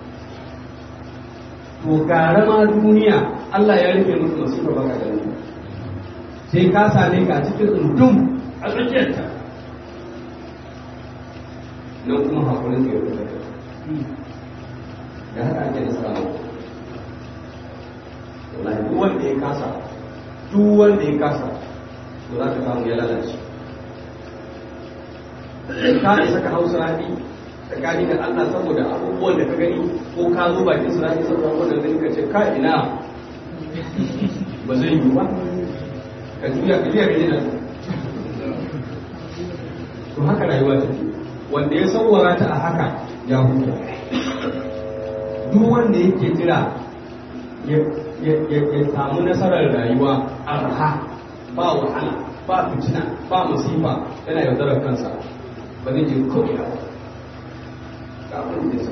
to gara ma duniya Allah ya rufe musu musiba ba ka gani sai ka same ka cikin tsundum a tsakiyarta nan kuma hakurin sai ya fita da haka ake da samu wallahi duk wanda ya kasa duk wanda ya kasa to za ka samu ya lalace ka isa ka hausa rani tsakani da Allah saboda abubuwan da ka gani ko ka zo bakin su rani saboda abubuwan da gani ka ce ka ina ba zai yi ba ka juya ka juya ka jina to haka rayuwa ta wanda ya sauwara ta a haka ya huta duk wanda yake jira ya samu nasarar rayuwa arha ba wahala ba fitina ba musifa yana yaudarar kansa ba zai je ko ina ba ga abin da sa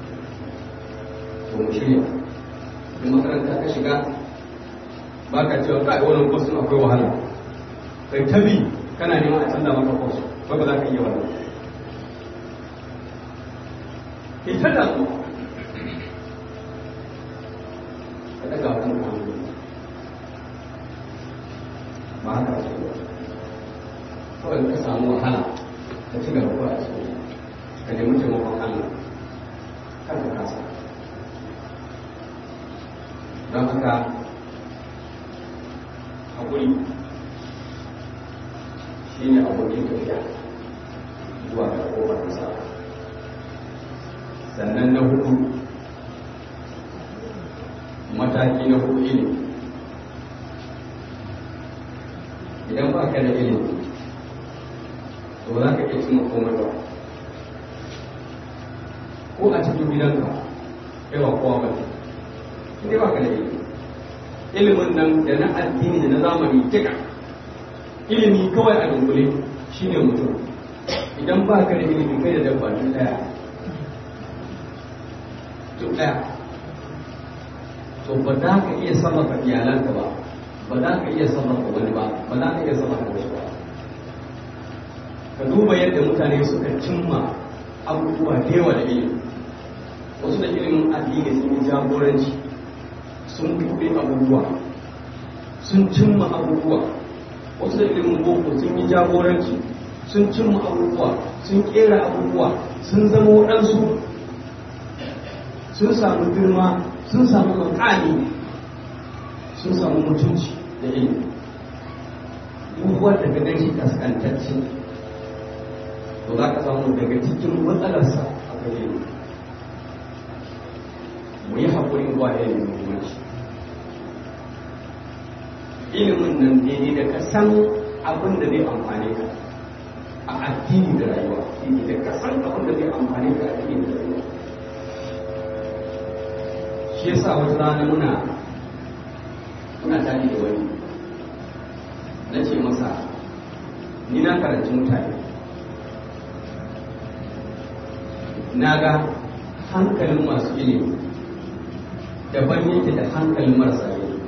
to mu shirya in makaranta ka shiga ba ka cewa kai wannan course akwai wahala kai tabi kana neman a canza maka course ba ba za ka iya wannan ke ta damu ka daga wani hannu ba haka ce ba kawai ka samu wahala ka ci gaba kawai a cikin ka nemi taimakon Allah kar ka kasa don haka haƙuri shi ne abokin tafiya zuwa ga ƙofar nasara sannan na hudu mataki na hudu ilimi idan ba ka da ilimi to ba za ka iya cimma komai ba ko a cikin gidanka yawa kowa ba ne inda ba ka da ilimi ilimin nan da na addini da na zamani duka ilimi kawai a dunkule shine mutum idan ba ka da ilimi kai da dabba duk daya duk daya to ba za ka iya sarrafa iyalanka ba ba za ka iya sarrafa wani ba ba za ka iya sarrafa wasu ba ka duba yadda mutane suka cimma abubuwa da yawa da ilimi wasu da ilimin addini sun yi jagoranci sun buɗe abubuwa sun cimma abubuwa wasu da ilimin boko sun yi jagoranci sun cimma abubuwa sun kera abubuwa sun zama waɗansu sun samu girma sun samu makani sun samu mutunci da ilimi duk wanda ka gan shi kaskantacce to za ka samu daga cikin matsalarsa a gare mu yi haƙurin ba da ilimin muhimmanci ilimin nan daidai da ka san abin da zai amfane ka a addini da rayuwa daidai da ka san abin da zai amfane ka a addini da rayuwa shi yasa wata rana muna muna tare da wani na ce masa ni na karanci mutane na ga hankalin masu ilimi daban yake da hankalin marasa ilimi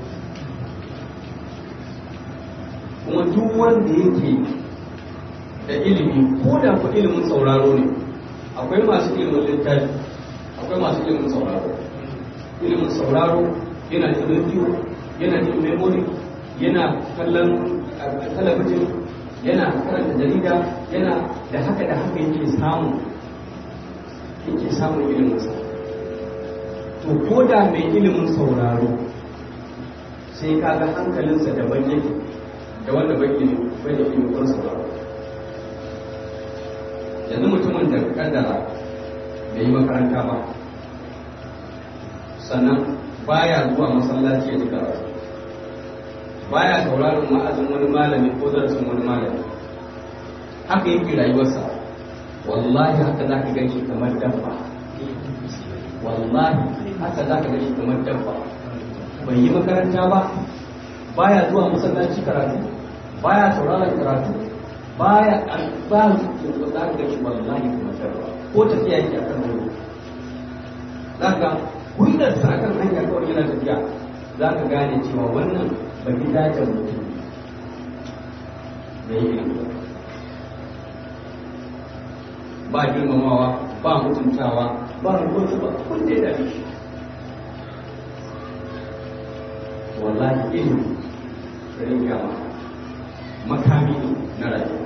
kuma duk wanda yake da ilimi ko da ku ilimin sauraro ne akwai masu ilimin littafi akwai masu ilimin sauraro ilimin sauraro yana jin rediyo yana jin memory yana kallon talabijin yana karanta jarida yana da haka da haka yake samu yake samun iliminsa to ko da mai ilimin sauraro sai ka ga hankalinsa daban yake da wanda bai ilimi bai da ilimin sauraro yanzu mutumin da kaddara bai yi makaranta ba sannan baya zuwa masallaci ya ji karatu baya sauraron ma'azin wani malami ko darasin wani malami haka yake rayuwarsa wallahi haka za ka ganshi kamar dabba wallahi haka za ka ganshi kamar dabba bai yi makaranta ba baya zuwa masallaci karatu baya sauraron karatu baya ba za ka ganshi wallahi kamar dabba ko tafiya yake akan wani za ka hulɗarsa akan hanya kawai yana tafiya za ka gane cewa wannan ba gidajen mutum da yi ba girmamawa ba mutuntawa ba rubutu ba kun da ya shi wallahi ilimi rin gama makami na rayuwa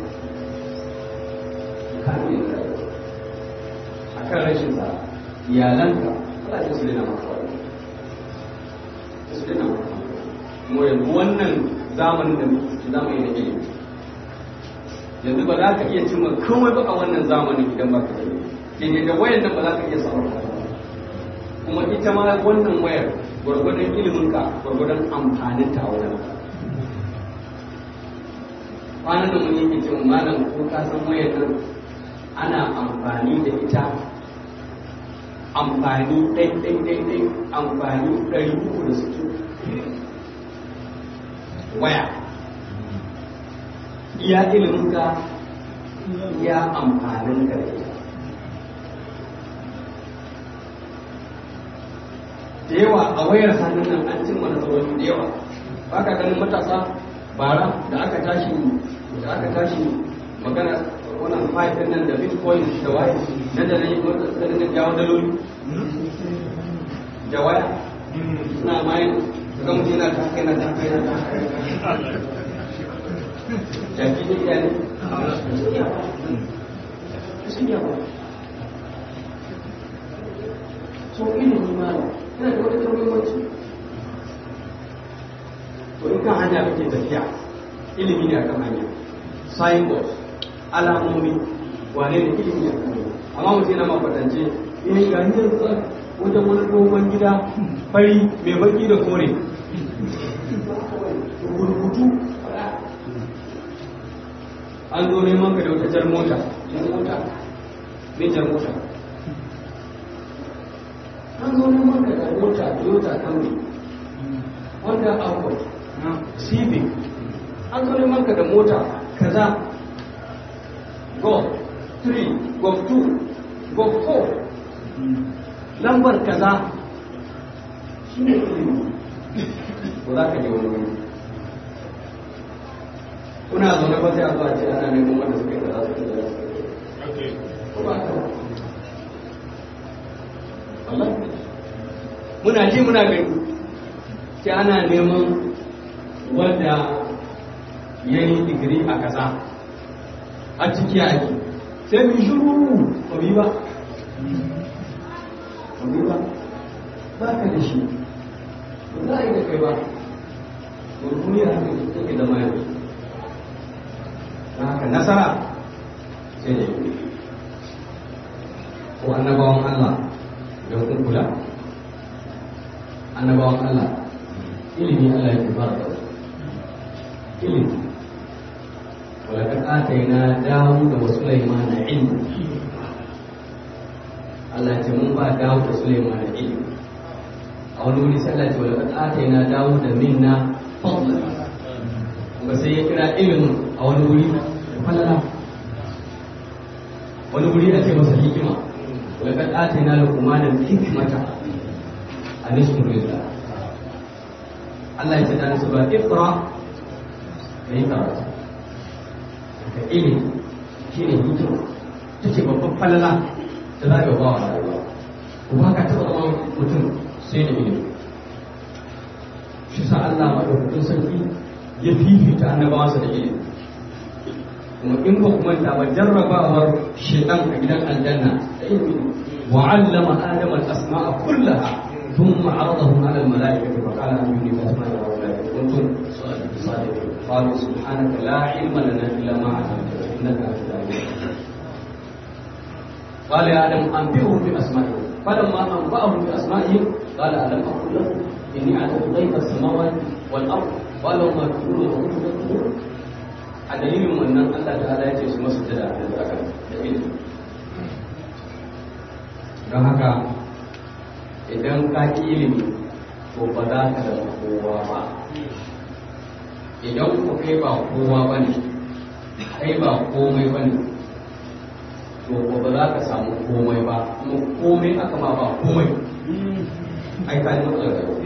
makami na rayuwa a kan rashin sa iyalanka Allah ya su dina maka wani su dina maka mu yanzu wannan zamanin da muke ciki zamani na ilimi yanzu ba za ka iya cimma komai ba a wannan zamanin idan ba ka da ilimi da wayan nan ba za ka iya samun kuma ita ma wannan wayar gwargwadon ilimin ka gwargwadon amfanin ta a wurin ka kwanan da mun yake cewa malam ko ka san wayar nan ana amfani da ita amfani ɗai ɗai ɗai ɗai amfani ɗari uku da sittin waya iya iliminka iya amfanin ka da ita da yawa a wayar hannun nan an cimma nasarori da yawa ba ka ganin matasa bara da aka tashi da aka tashi magana wannan five din nan da bitcoin da waya nan da nan yi wata suka dinga jawo daloli da waya suna mayan ga mutum yana ta kai na ta kai na ta kai jaki ne iya ne sun yawa so ilimi ma yana da wata muhimmanci to in kan hanya kake tafiya ilimi ne akan hanya signboard alamomi wane ne ilimi ne akan hanya amma mutum yana makwatance eh ga hanyar wajen wani dogon gida fari mai baki da kore rubutu an zo neman ka da wata jar mota jar mota mai jar mota an zo neman ka da mota toyota camry wanda accord civic an zo neman ka da mota kaza golf 3 golf 2 golf 4 lambar kaza shi ne ilimi ba za ka je wani wani kuna zaune ba sai a zuwa ce ana neman wanda suka yi kaza su kaza ko ba ka Allah muna ji muna gani sai ana neman wanda ya yi digiri a kaza a ciki ake sai mu shuru ba bi ba ba ba ba ka da shi ba za a yi da kai ba ba duniya haka take zama yanzu don haka nasara sai da yi ko annabawan Allah don kun kula annabawan Allah ilimi Allah ya kubar da su ilimi ولقد آتينا داود وسليمان علما Allah ce mun ba Dawud da Sulaiman da ilimi a wani wuri sai Allah ce wa laqad atayna Dawud da minna fadlan kuma sai ya kira ilimin a wani wuri da falala wani wuri a ce masa hikima wa laqad atayna Luqman al-hikmata an yashkuru lillah Allah ya ce da su ba iqra kai karatu ka ilimi shine hikima take babban falala da za a yi ba wa rayuwa ba ka taɓa zama mutum sai da ilimi shi sa Allah maɗaukakin sarki ya fifita annabawansa da ilimi kuma in ba kuma da ba jarrabawar shedan a gidan aljanna da ilimi وعلم آدم الأسماء كلها ثم عرضهم على الملائكة فقال أنبئوني بأسماء هؤلاء إن كنتم صادقين قالوا سبحانك لا علم لنا إلا ما علمتنا إنك أنت العليم قال يا آدم أنبئهم بأسمائهم فلما أنبأهم بأسمائهم قال ألم أقل لكم إني أعلم غيب السماوات والأرض ولو ما تقولون وكنتم تكفرون a dalilin wannan Allah ta'ala ya ce su masu jada da zaka da ilimi don haka idan ka ki ilimi to ba za ka da kowa ba idan ku kai ba kowa ba ne kai ba komai ba ne to ko ba za ka samu komai ba kuma komai aka ma ba komai ai ka ji matsalar da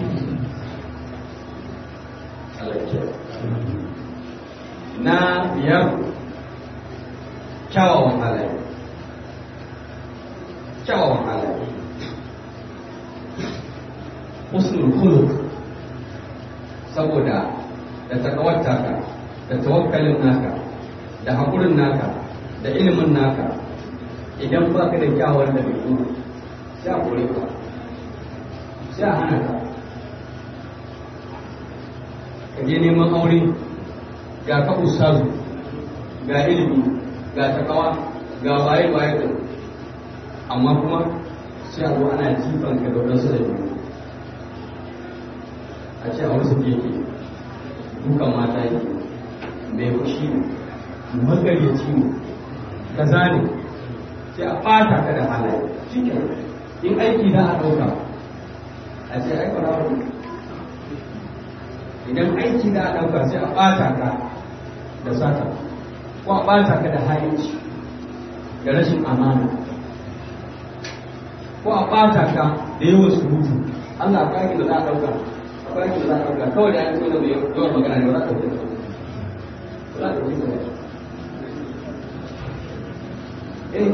Allah ya na biyar kyawawan halaye kyawawan halaye husnul khuluq saboda da takawarta ka da tawakkalin naka da haƙurin naka da ilimin naka idan ba ka da kyawar da bai sai a kore ka sai a hana ka ka je neman aure ga ka ustazu ga ilimi ga takawa ga waye waye da amma kuma sai a zo ana jifan ka da wadansu da biyu a ce a wasu yake dukan mata yake mai fushi ne magaryaci ne kaza ne sai a ɓata ka da halaye cikin in aiki za a ɗauka a ce ai ƙwararru idan aiki za a ɗauka sai a ɓata ka da sata ko a ɓata ka da hayanci da rashin amana ko a ɓata ka da yawan surutu Allah ka yi da za a ɗauka a ba da za a ɗauka kawai da ya fito da mai yawan magana ne ba za a ɗauka ba za a ɗauka ba eh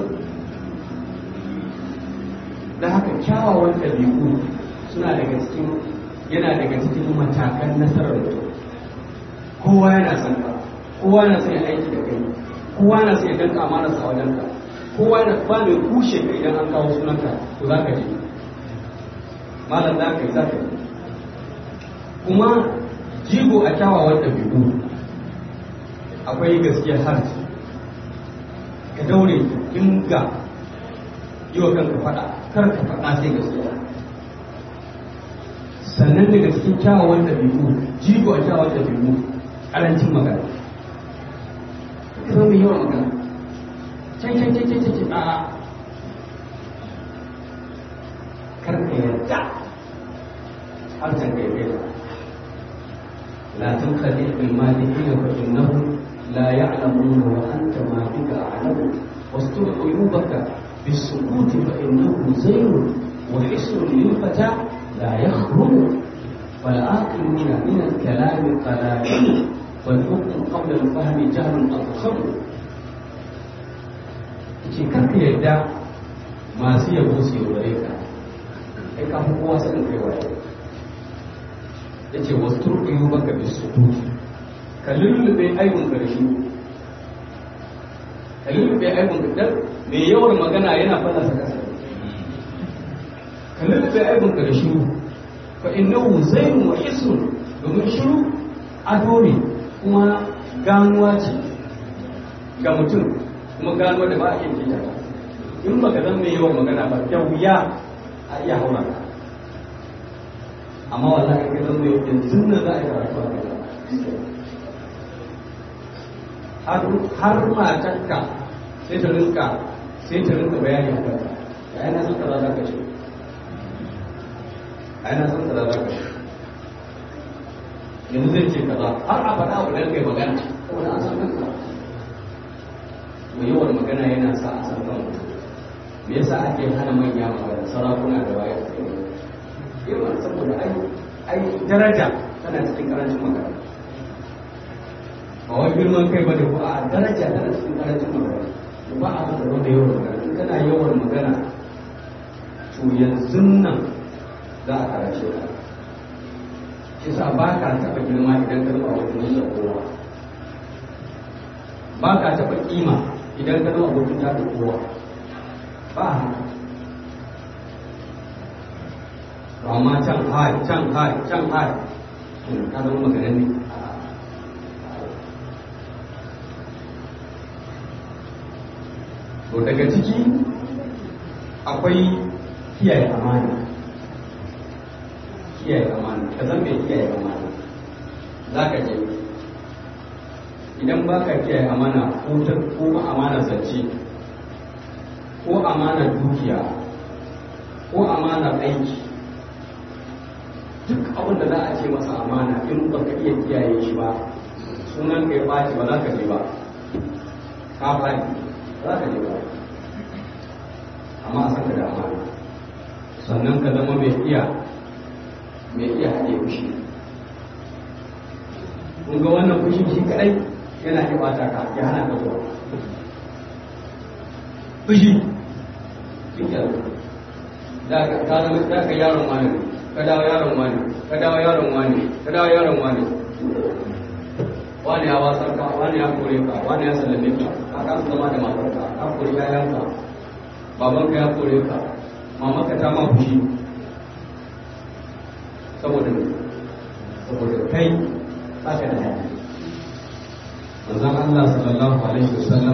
da haka kyawawan ɗabi'u suna daga cikin yana daga cikin matakan nasarar mutum kowa yana son ka kowa na son ya aiki da kai kowa na son ya danka amana sa wajen ka kowa na ba mai kushe ka idan an kawo sunanka to za ka je malam za ka yi za ka yi kuma jigo a kyawawan ɗabi'u akwai gaskiyar harshe ka daure dinga yi wa kanka faɗa kar ka faɗa sai gaskiya sannan daga cikin kyawawan ɗabi'u jigo a kyawawan ɗabi'u ƙarancin magana ka zama yawan magana can can can can can a'a kar ka yarda har can kai kai la tunqadi bil malikin fa innahu la ya'lamuna wa anta ma bika a'lamu واستر عيوبك بالسكوت فإنه زين وحسن للفتى لا يخرم والعاقلون من الكلام قلائل والحكم قبل الفهم جهل أضخم ce karka yadda masu yabo su yaudare ka kai ka fi kowa sanin kai waye ya ce wasu turkuyu baka bi su ka lullube aibun karshe ka lullube aibun dan mai yawan magana yana fallasa kasa ka lullube aibun karshe fa innahu zainun wa hisnun domin shiru ado ne kuma ganuwa ce ga mutum kuma ganuwa da ba a yin jita in ba ka zan mai yawan magana ba da wuya a iya haura ka amma wallahi ka zan mai yanzu na za a yi karatu a kai har matarka sai ta rinka sai ta rinka bayani a kanka ya yana son kaza za ka ce a yana son kaza za ka ce yanzu zai ce kaza har a faɗa abu da kai magana saboda an san kanka mai yawan magana yana sa a san kanka me yasa ake hana manya magana sarakuna da waye yawan saboda ai ai daraja tana cikin karancin magana ba wai girman kai ba da ko a daraja tana cikin karancin magana ba a da wanda yawan magana in kana yawan magana to yanzu nan za a karace ka shi sa ba ka taɓa girma idan ka zama abokin da kowa ba ka taɓa kima idan ka zama abokin da kowa ba haka amma can hai can hai can hai ka zama maganin ne to daga ciki akwai kiyaye amana kiyaye amana ka zan mai kiyaye amana za ka je idan ba ka kiyaye amana ko amana zance ko amana dukiya ko amana aiki duk abin da za a ce masa amana in ba ka iya kiyaye shi ba sunan ka ya ɓaci ba za ka je ba ka faɗi za ka je ba amma a san ka da amana sannan ka zama mai iya mai iya haɗe fushi kun ga wannan fushi shi kaɗai yana iya ɓata ka ya hana ka zuwa fushi shi da ka zama da ka yaron wani ka dawo yaron wani ka dawo yaron wani ka dawo yaron wani wani ya wasar ka wani ya kore ka wani ya sallame ka ka kasu zama da matar ka ka kore yayan ka baban ka ya kore ka mama ka ta ma fushi saboda saboda kai baka da hali manzon Allah sallallahu alaihi wasallam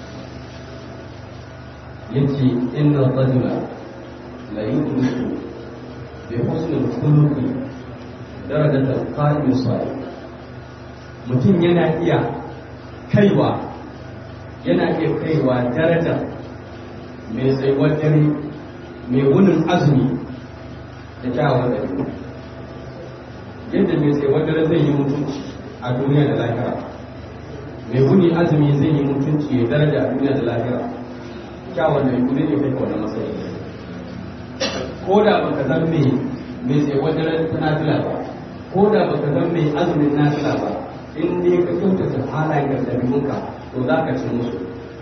yace inna rajula la yudriku bi husni al-khuluqi darajat al-qa'im as-salih mutum yana iya kaiwa yana iya kaiwa daraja mai tsayuwar dare mai wunin azumi da kyawun dare yadda mai tsayuwar dare zai yi mutunci a duniya da lahira mai wuni azumi zai yi mutunci ya daraja a duniya da lahira kyawun dare kuma zai kai wani matsayi ko da baka zan mai mai tsayuwar dare ta nafila ba ko da baka zan mai azumin nafila ba in dai ka kyautata halayen da ɗabi'unka to za ka ci musu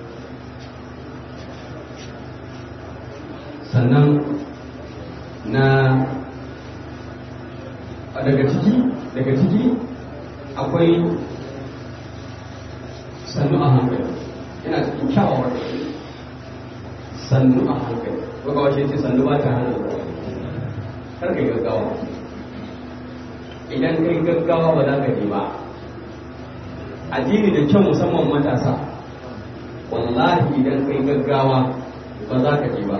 sannan na daga ciki daga ciki akwai sannu a hankali yana cikin kyawawar sannu a hankali ko ga wace ce sannu ba ta hana kar kai gaggawa idan kai gaggawa ba za ka je ba addini da kyau musamman matasa wallahi idan kai gaggawa ba za ka je ba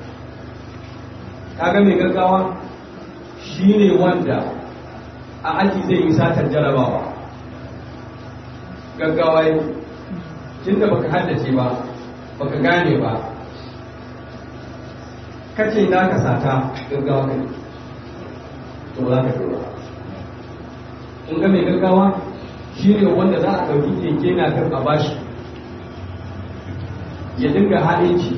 kaga mai gaggawa shine wanda a aji zai yi satar jarabawa gaggawa yi tun da baka haddace ba baka gane ba kace na ka sata gaggawa kai to za ka ba in ga mai gaggawa shi ne wanda za a ɗauki keke na kan a bashi ya dinga halinci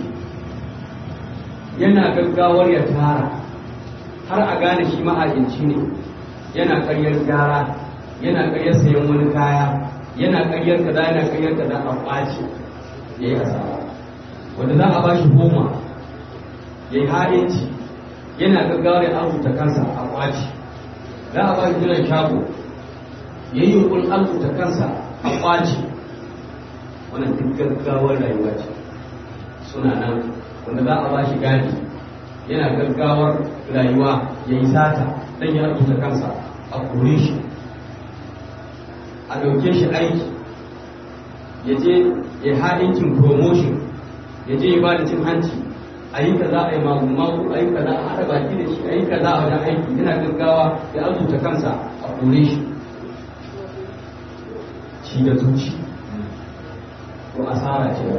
yana gaggawar ya tara har a gane shi ma'ajinci ne yana karyar gyara yana karyar sayan wani kaya yana karyar kaza yana karyar kaza a ɓaci ya yi asara wanda za a bashi goma ya yi halinci yana gaggawar ya arzuta kansa a ɓaci za a bashi jiran shago ya yi yunkurin arzuta kansa a ɓaci wannan duk gaggawar rayuwa ce suna nan wanda za a ba shi gadi yana gaggawar rayuwa ya yi sata don ya arzuta kansa a kore shi a ɗauke shi aiki ya je ya haɗinkin promotion ya je ya ba da cin hanci a yi kaza a yi magu a yi kaza a haɗa baki da shi a yi kaza a wajen aiki yana gaggawa ya arzuta kansa a kore shi ci da zuci to asara ce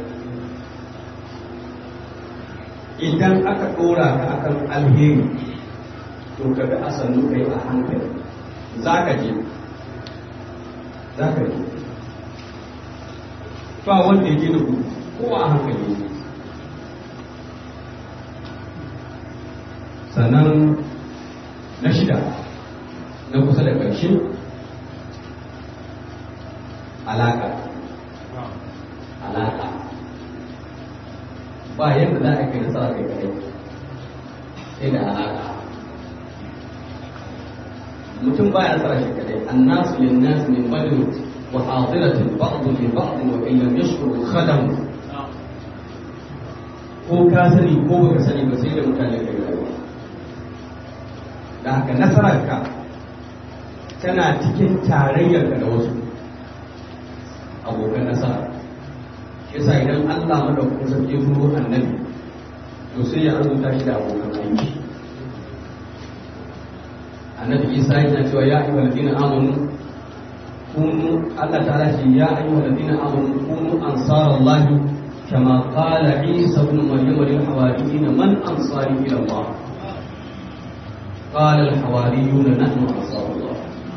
idan aka ɗora ka akan alheri to ka bi a sannu kai a hankali za ka je za ka je ba wanda ya je da gudu ko a hankali ne sannan na shida na kusa da ƙarshe alaƙa alaƙa ba yadda za a kai nasara kai kadai sai da alaƙa mutum ba ya nasara shi kadai annasu lin nas min badr wa hadiratin ba'd li ba'd wa in lam yashkuru khadam ko ka sani ko baka sani ba sai da mutane kai rayuwa da haka nasararka tana cikin tarayyarka da wasu abokan nasara yasa idan Allah madaukakin sarki ya turo annabi to sai ya arzuta shi da abokan aiki annabi Isa yana cewa ya ayyuhal ladina amanu kunu Allah ta'ala ce ya ayyuhal ladina amanu kunu ansarallahi kama qala Isa ibn Maryam lil hawariyin man ansari ila Allah قال الحواريون نحن أنصار الله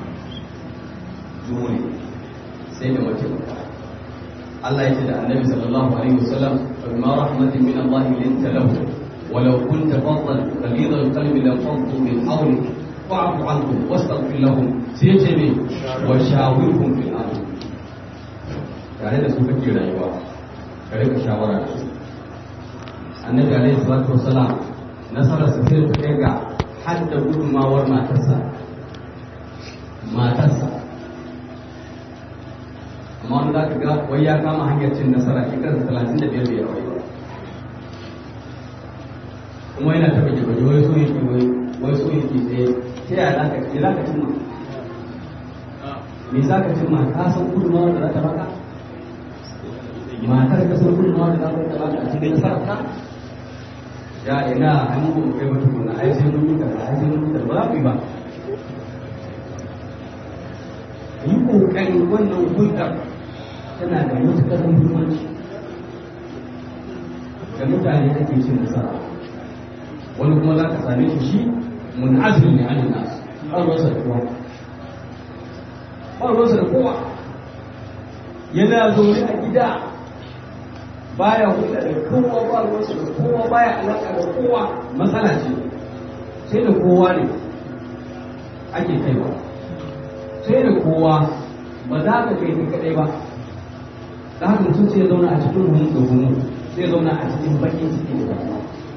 دوني سيدنا وجهك الله يجد النبي صلى الله عليه وسلم فبما رحمة من الله لنت له ولو كنت فظا غليظ القلب لانفضوا من حولك فاعف عنهم واستغفر لهم سيجري وشاورهم في الامر tare da su kake rayuwa ka rika shawara da su annabi alaihi salatu wasalam nasarar sa sai ta kai ga hadda gudunmawar matarsa matarsa amma wanda za ka ga wai ya kama hanyar cin nasara shekarar talatin da biyar biyar wai kuma yana taɓa gaba wai so yake wai wai so yake tsaye ta yaya za ka ce za ka cimma me za ka cimma ka san gudunmawar da za ta baka matar ka san gudunmawar da za ta baka a cikin nasarar ka ya ina an mu kai wata kuna ai sai mun yi kaza ai sai mun yi kaza ba za ku yi ba yi kokari wannan hulɗar tana da matuƙar muhimmanci da mutane ake cin nasara wani kuma za ka same shi shi munazir ne an nasu ba ruwansa da kowa ba ruwansa da kowa yana zaune a gida baya hulɗa da kowa ba ruwansa da kowa baya alaƙa da kowa matsala ce sai da kowa ne ake kaiwa sai da kowa ba za ka kai ka kaɗai ba da haka mutum sai ya zauna a cikin hunun da hunun sai ya zauna a cikin bakin ciki da damuwa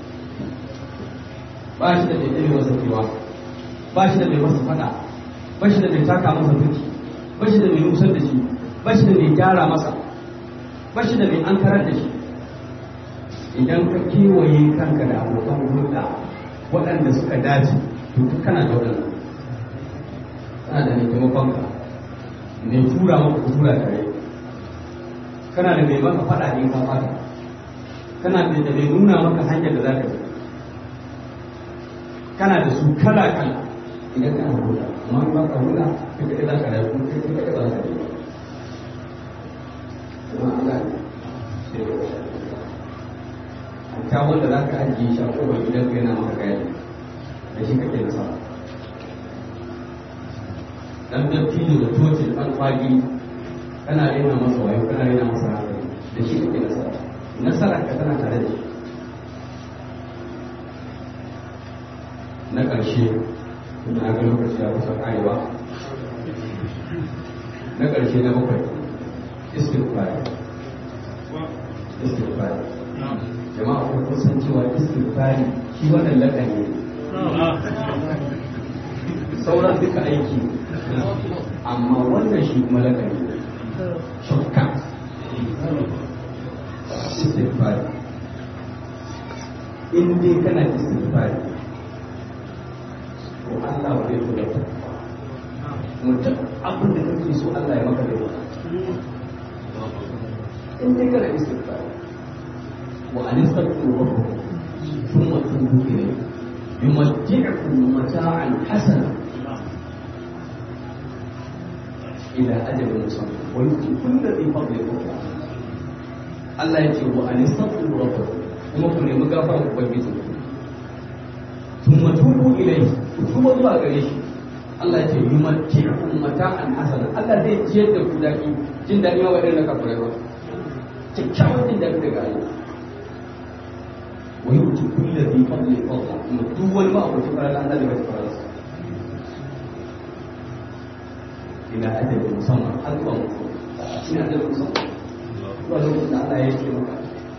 ba shi da mai ɗaya masa kewa ba shi da mai masa faɗa ba shi da mai taka masa duki ba shi da mai nusar da shi ba shi da mai gyara masa ba shi da mai an karar da shi idan ka kewaye kanka da abokan hulɗa waɗanda suka dace to duk kana da waɗannan kana da mai taimakon ka mai tura maka ku tura tare kana da mai maka faɗa ne ka fata kana da mai nuna maka hanyar da za ka bi kana da su kala kala idan kana hulɗa amma ba ka hulɗa kai kaɗai za ka rayu kuma kai kaɗai ba za ka yi kuma Allah ne ta wanda za ka ajiye shi a kowane gidan kai na maka gaya da shi kake da sama dan dattijo da tocin dan kwagi kana rena masa wayo kana rena masa hankali da shi kake nasara nasara ka tana tare da shi na ƙarshe kuma na ga lokaci ya kusa karewa na ƙarshe na bakwai istighfar istighfar jama'a ko kun san cewa istighfar shi wannan lakani sauran duka aiki amma wannan shi kuma lakani shortcut istighfar in dai kana istighfar to Allah ba zai kula ta mutum abin da kake so Allah ya maka da maka in dai kana istighfar wa anistaghfiru rabbakum thumma tubu ilayhi يمتعكم متاعا حسنا إلى أجل مسمى ويؤتي كل ذي فضل فضلا Allah ya ce wa an yastaghfiru rabbakum kuma ku nemi gafara ku ubangiji thumma tubu ilayhi ku tuba zuwa gare shi Allah ya ce yumatti'ukum mata'an hasana Allah zai ciyar da ku daki jin dadi ma wadanda ka fure ba kyakkyawan jin dadi daga Allah wa yu'ti kulli dhi fadlin fadla kuma duk wani ma abu fara Allah da bai fara sa ila ajalin musamman har zuwa mutuwa ina ajalin musamman zuwa lokacin da Allah ya ce maka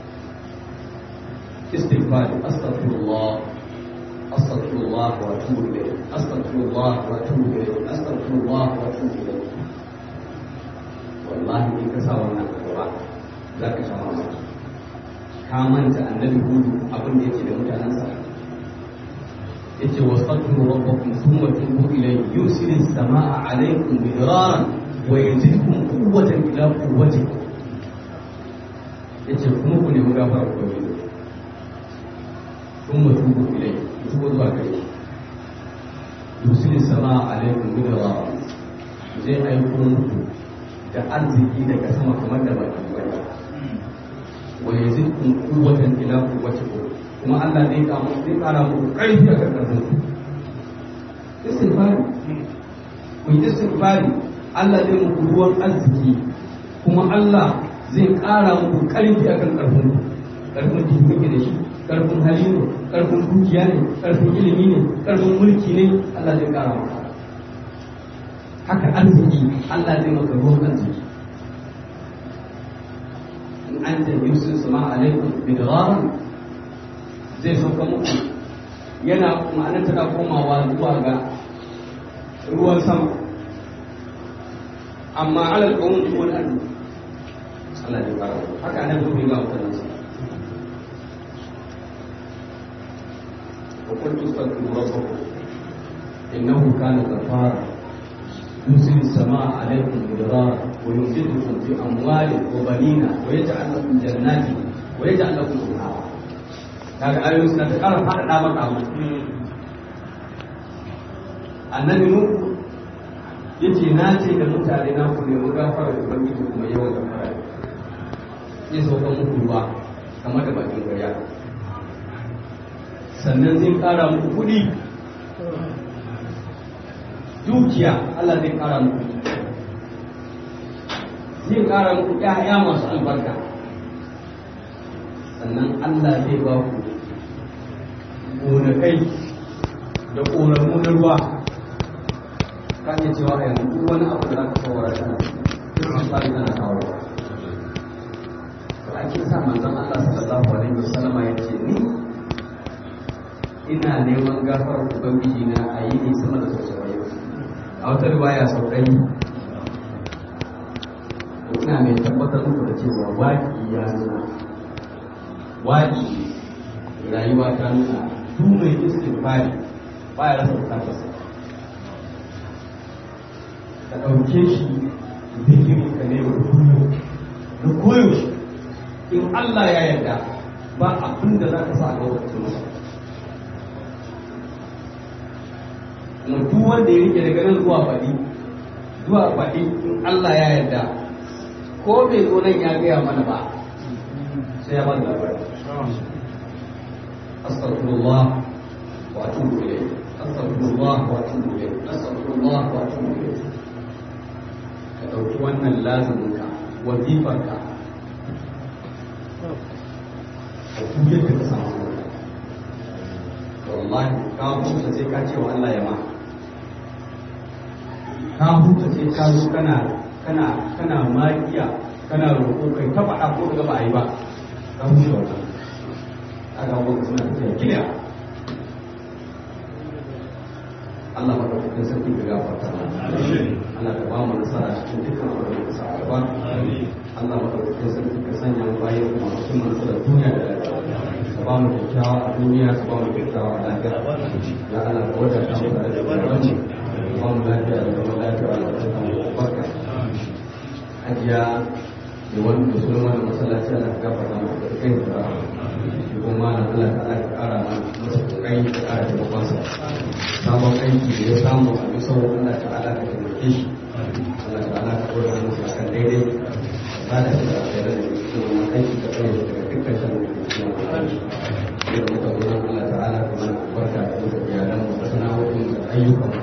istighfar astaghfirullah astaghfirullah wa atubu ilayh astaghfirullah wa atubu ilayh astaghfirullah wa atubu ilayh wallahi in ka sa wannan gaba za ka sha mamaki ka manta annabi hudu abin da yake da mutanensa yace wastaghfiru rabbakum thumma tubu ilayhi yusilis samaa alaykum bidraran wa yazidkum quwwatan ila quwwatikum yace kuma ku nemi gafara ku ne thumma tubu ilayhi tubu zuwa gare shi yusilis samaa alaykum bidraran zai aiko muku da arziki daga sama kamar da baki bane wa yazidkum quwwatan ila quwwatikum kuma Allah zai kama zai kara muku karfi a kan karfin ku istighfari ku yi istighfari Allah zai muku ruwan arziki kuma Allah zai kara muku karfi a kan karfin ku karfin jiki kuke da shi karfin hali ne karfin dukiya ne karfin ilimi ne karfin mulki ne Allah zai kara maka haka arziki Allah zai maka ruwan arziki in an ta yusuf sama alaikum bidraran zai sauka muku yana ma'anar tana komawa zuwa ga ruwan sama amma alal qawm wal ard Allah ya fara haka nan gobe ga mutanen sa wa kuntu astaghfiru rabbakum innahu kana ghaffara يرسل السماء عليكم مدرارا ويمددكم في اموال وبنين ويجعل لكم جنات ويجعل لكم انهارا kaga ayoyin suna ta ƙara faɗaɗa maka abu annabi nuhu ya ce na ce da mutane na ku nemi gafara da ubangiji kuma yawan gafara zai sauka muku ruwa kamar da bakin gaya sannan zai ƙara muku kuɗi dukiya Allah zai ƙara muku zai ƙara muku ƴaƴa masu albarka sannan Allah zai ba ku gonakai da ƙoramu na ruwa ka iya cewa a yanzu duk wani abu da za ka kawara tana cikin tsari tana kawo to ake sa manzon Allah sallallahu alaihi wasallam ya ce ni ina neman gafarar ubangiji na a yi ne sama da sosai a wata riwaya sau ɗari ina mai tabbatar muku da cewa waƙi ya nuna waƙi rayuwa ta nuna duk mai istighfari ba ya rasa bukatarsa ka ɗauke shi zikiri ka ne da kullum da koyaushe in Allah ya yarda ba abin da za ka sa a lokacin masa kuma duk wanda ya rike daga nan zuwa faɗi zuwa faɗi in Allah ya yarda ko bai zo nan ya gaya mana ba sai ya bada labari astaghfirullah wa atubu ilayh astaghfirullah wa atubu ilayh astaghfirullah wa atubu ilayh ka dauki wannan lazumin ka wazifar ka ka kuje ka samu wallahi ka huta sai ka ce wa Allah ya ma ka huta sai ka zo kana kana kana makiya kana roƙo kai ta faɗa ko ga ba a yi ba ka huce wannan aka wanda suna tafiya kiliya Allah madaukakin sarki ka gafarta Allah ka ba mu nasara cikin dukkan abin da ka sa a gaba Allah madaukakin sarki ka sanya mu bayan kuma cikin nasara duniya da lafiya ka ba mu kyakkyawa a duniya ka ba mu kyakkyawa a lafiya ya Allah ka wadata mu da rayuwarci ka ba mu lafiya da zaman lafiya da kuma barka hajiya da wani da sunan wani masallaci Allah ka gafarta mu da kai da kuma na Allah ta aka kara masa kokari da kara taimakon sa sabon aiki da ya samu a bisa Allah ta ala ka taimake shi Allah ta ala ka dora masa akan daidai ba da shi da alkhairar da cikin wannan aiki ka tsaye daga dukkan shan da ke cikin wannan aiki da muka zo nan Allah ta ala ka mana barka da muka iyalan mu da sana'o'in da ayyukan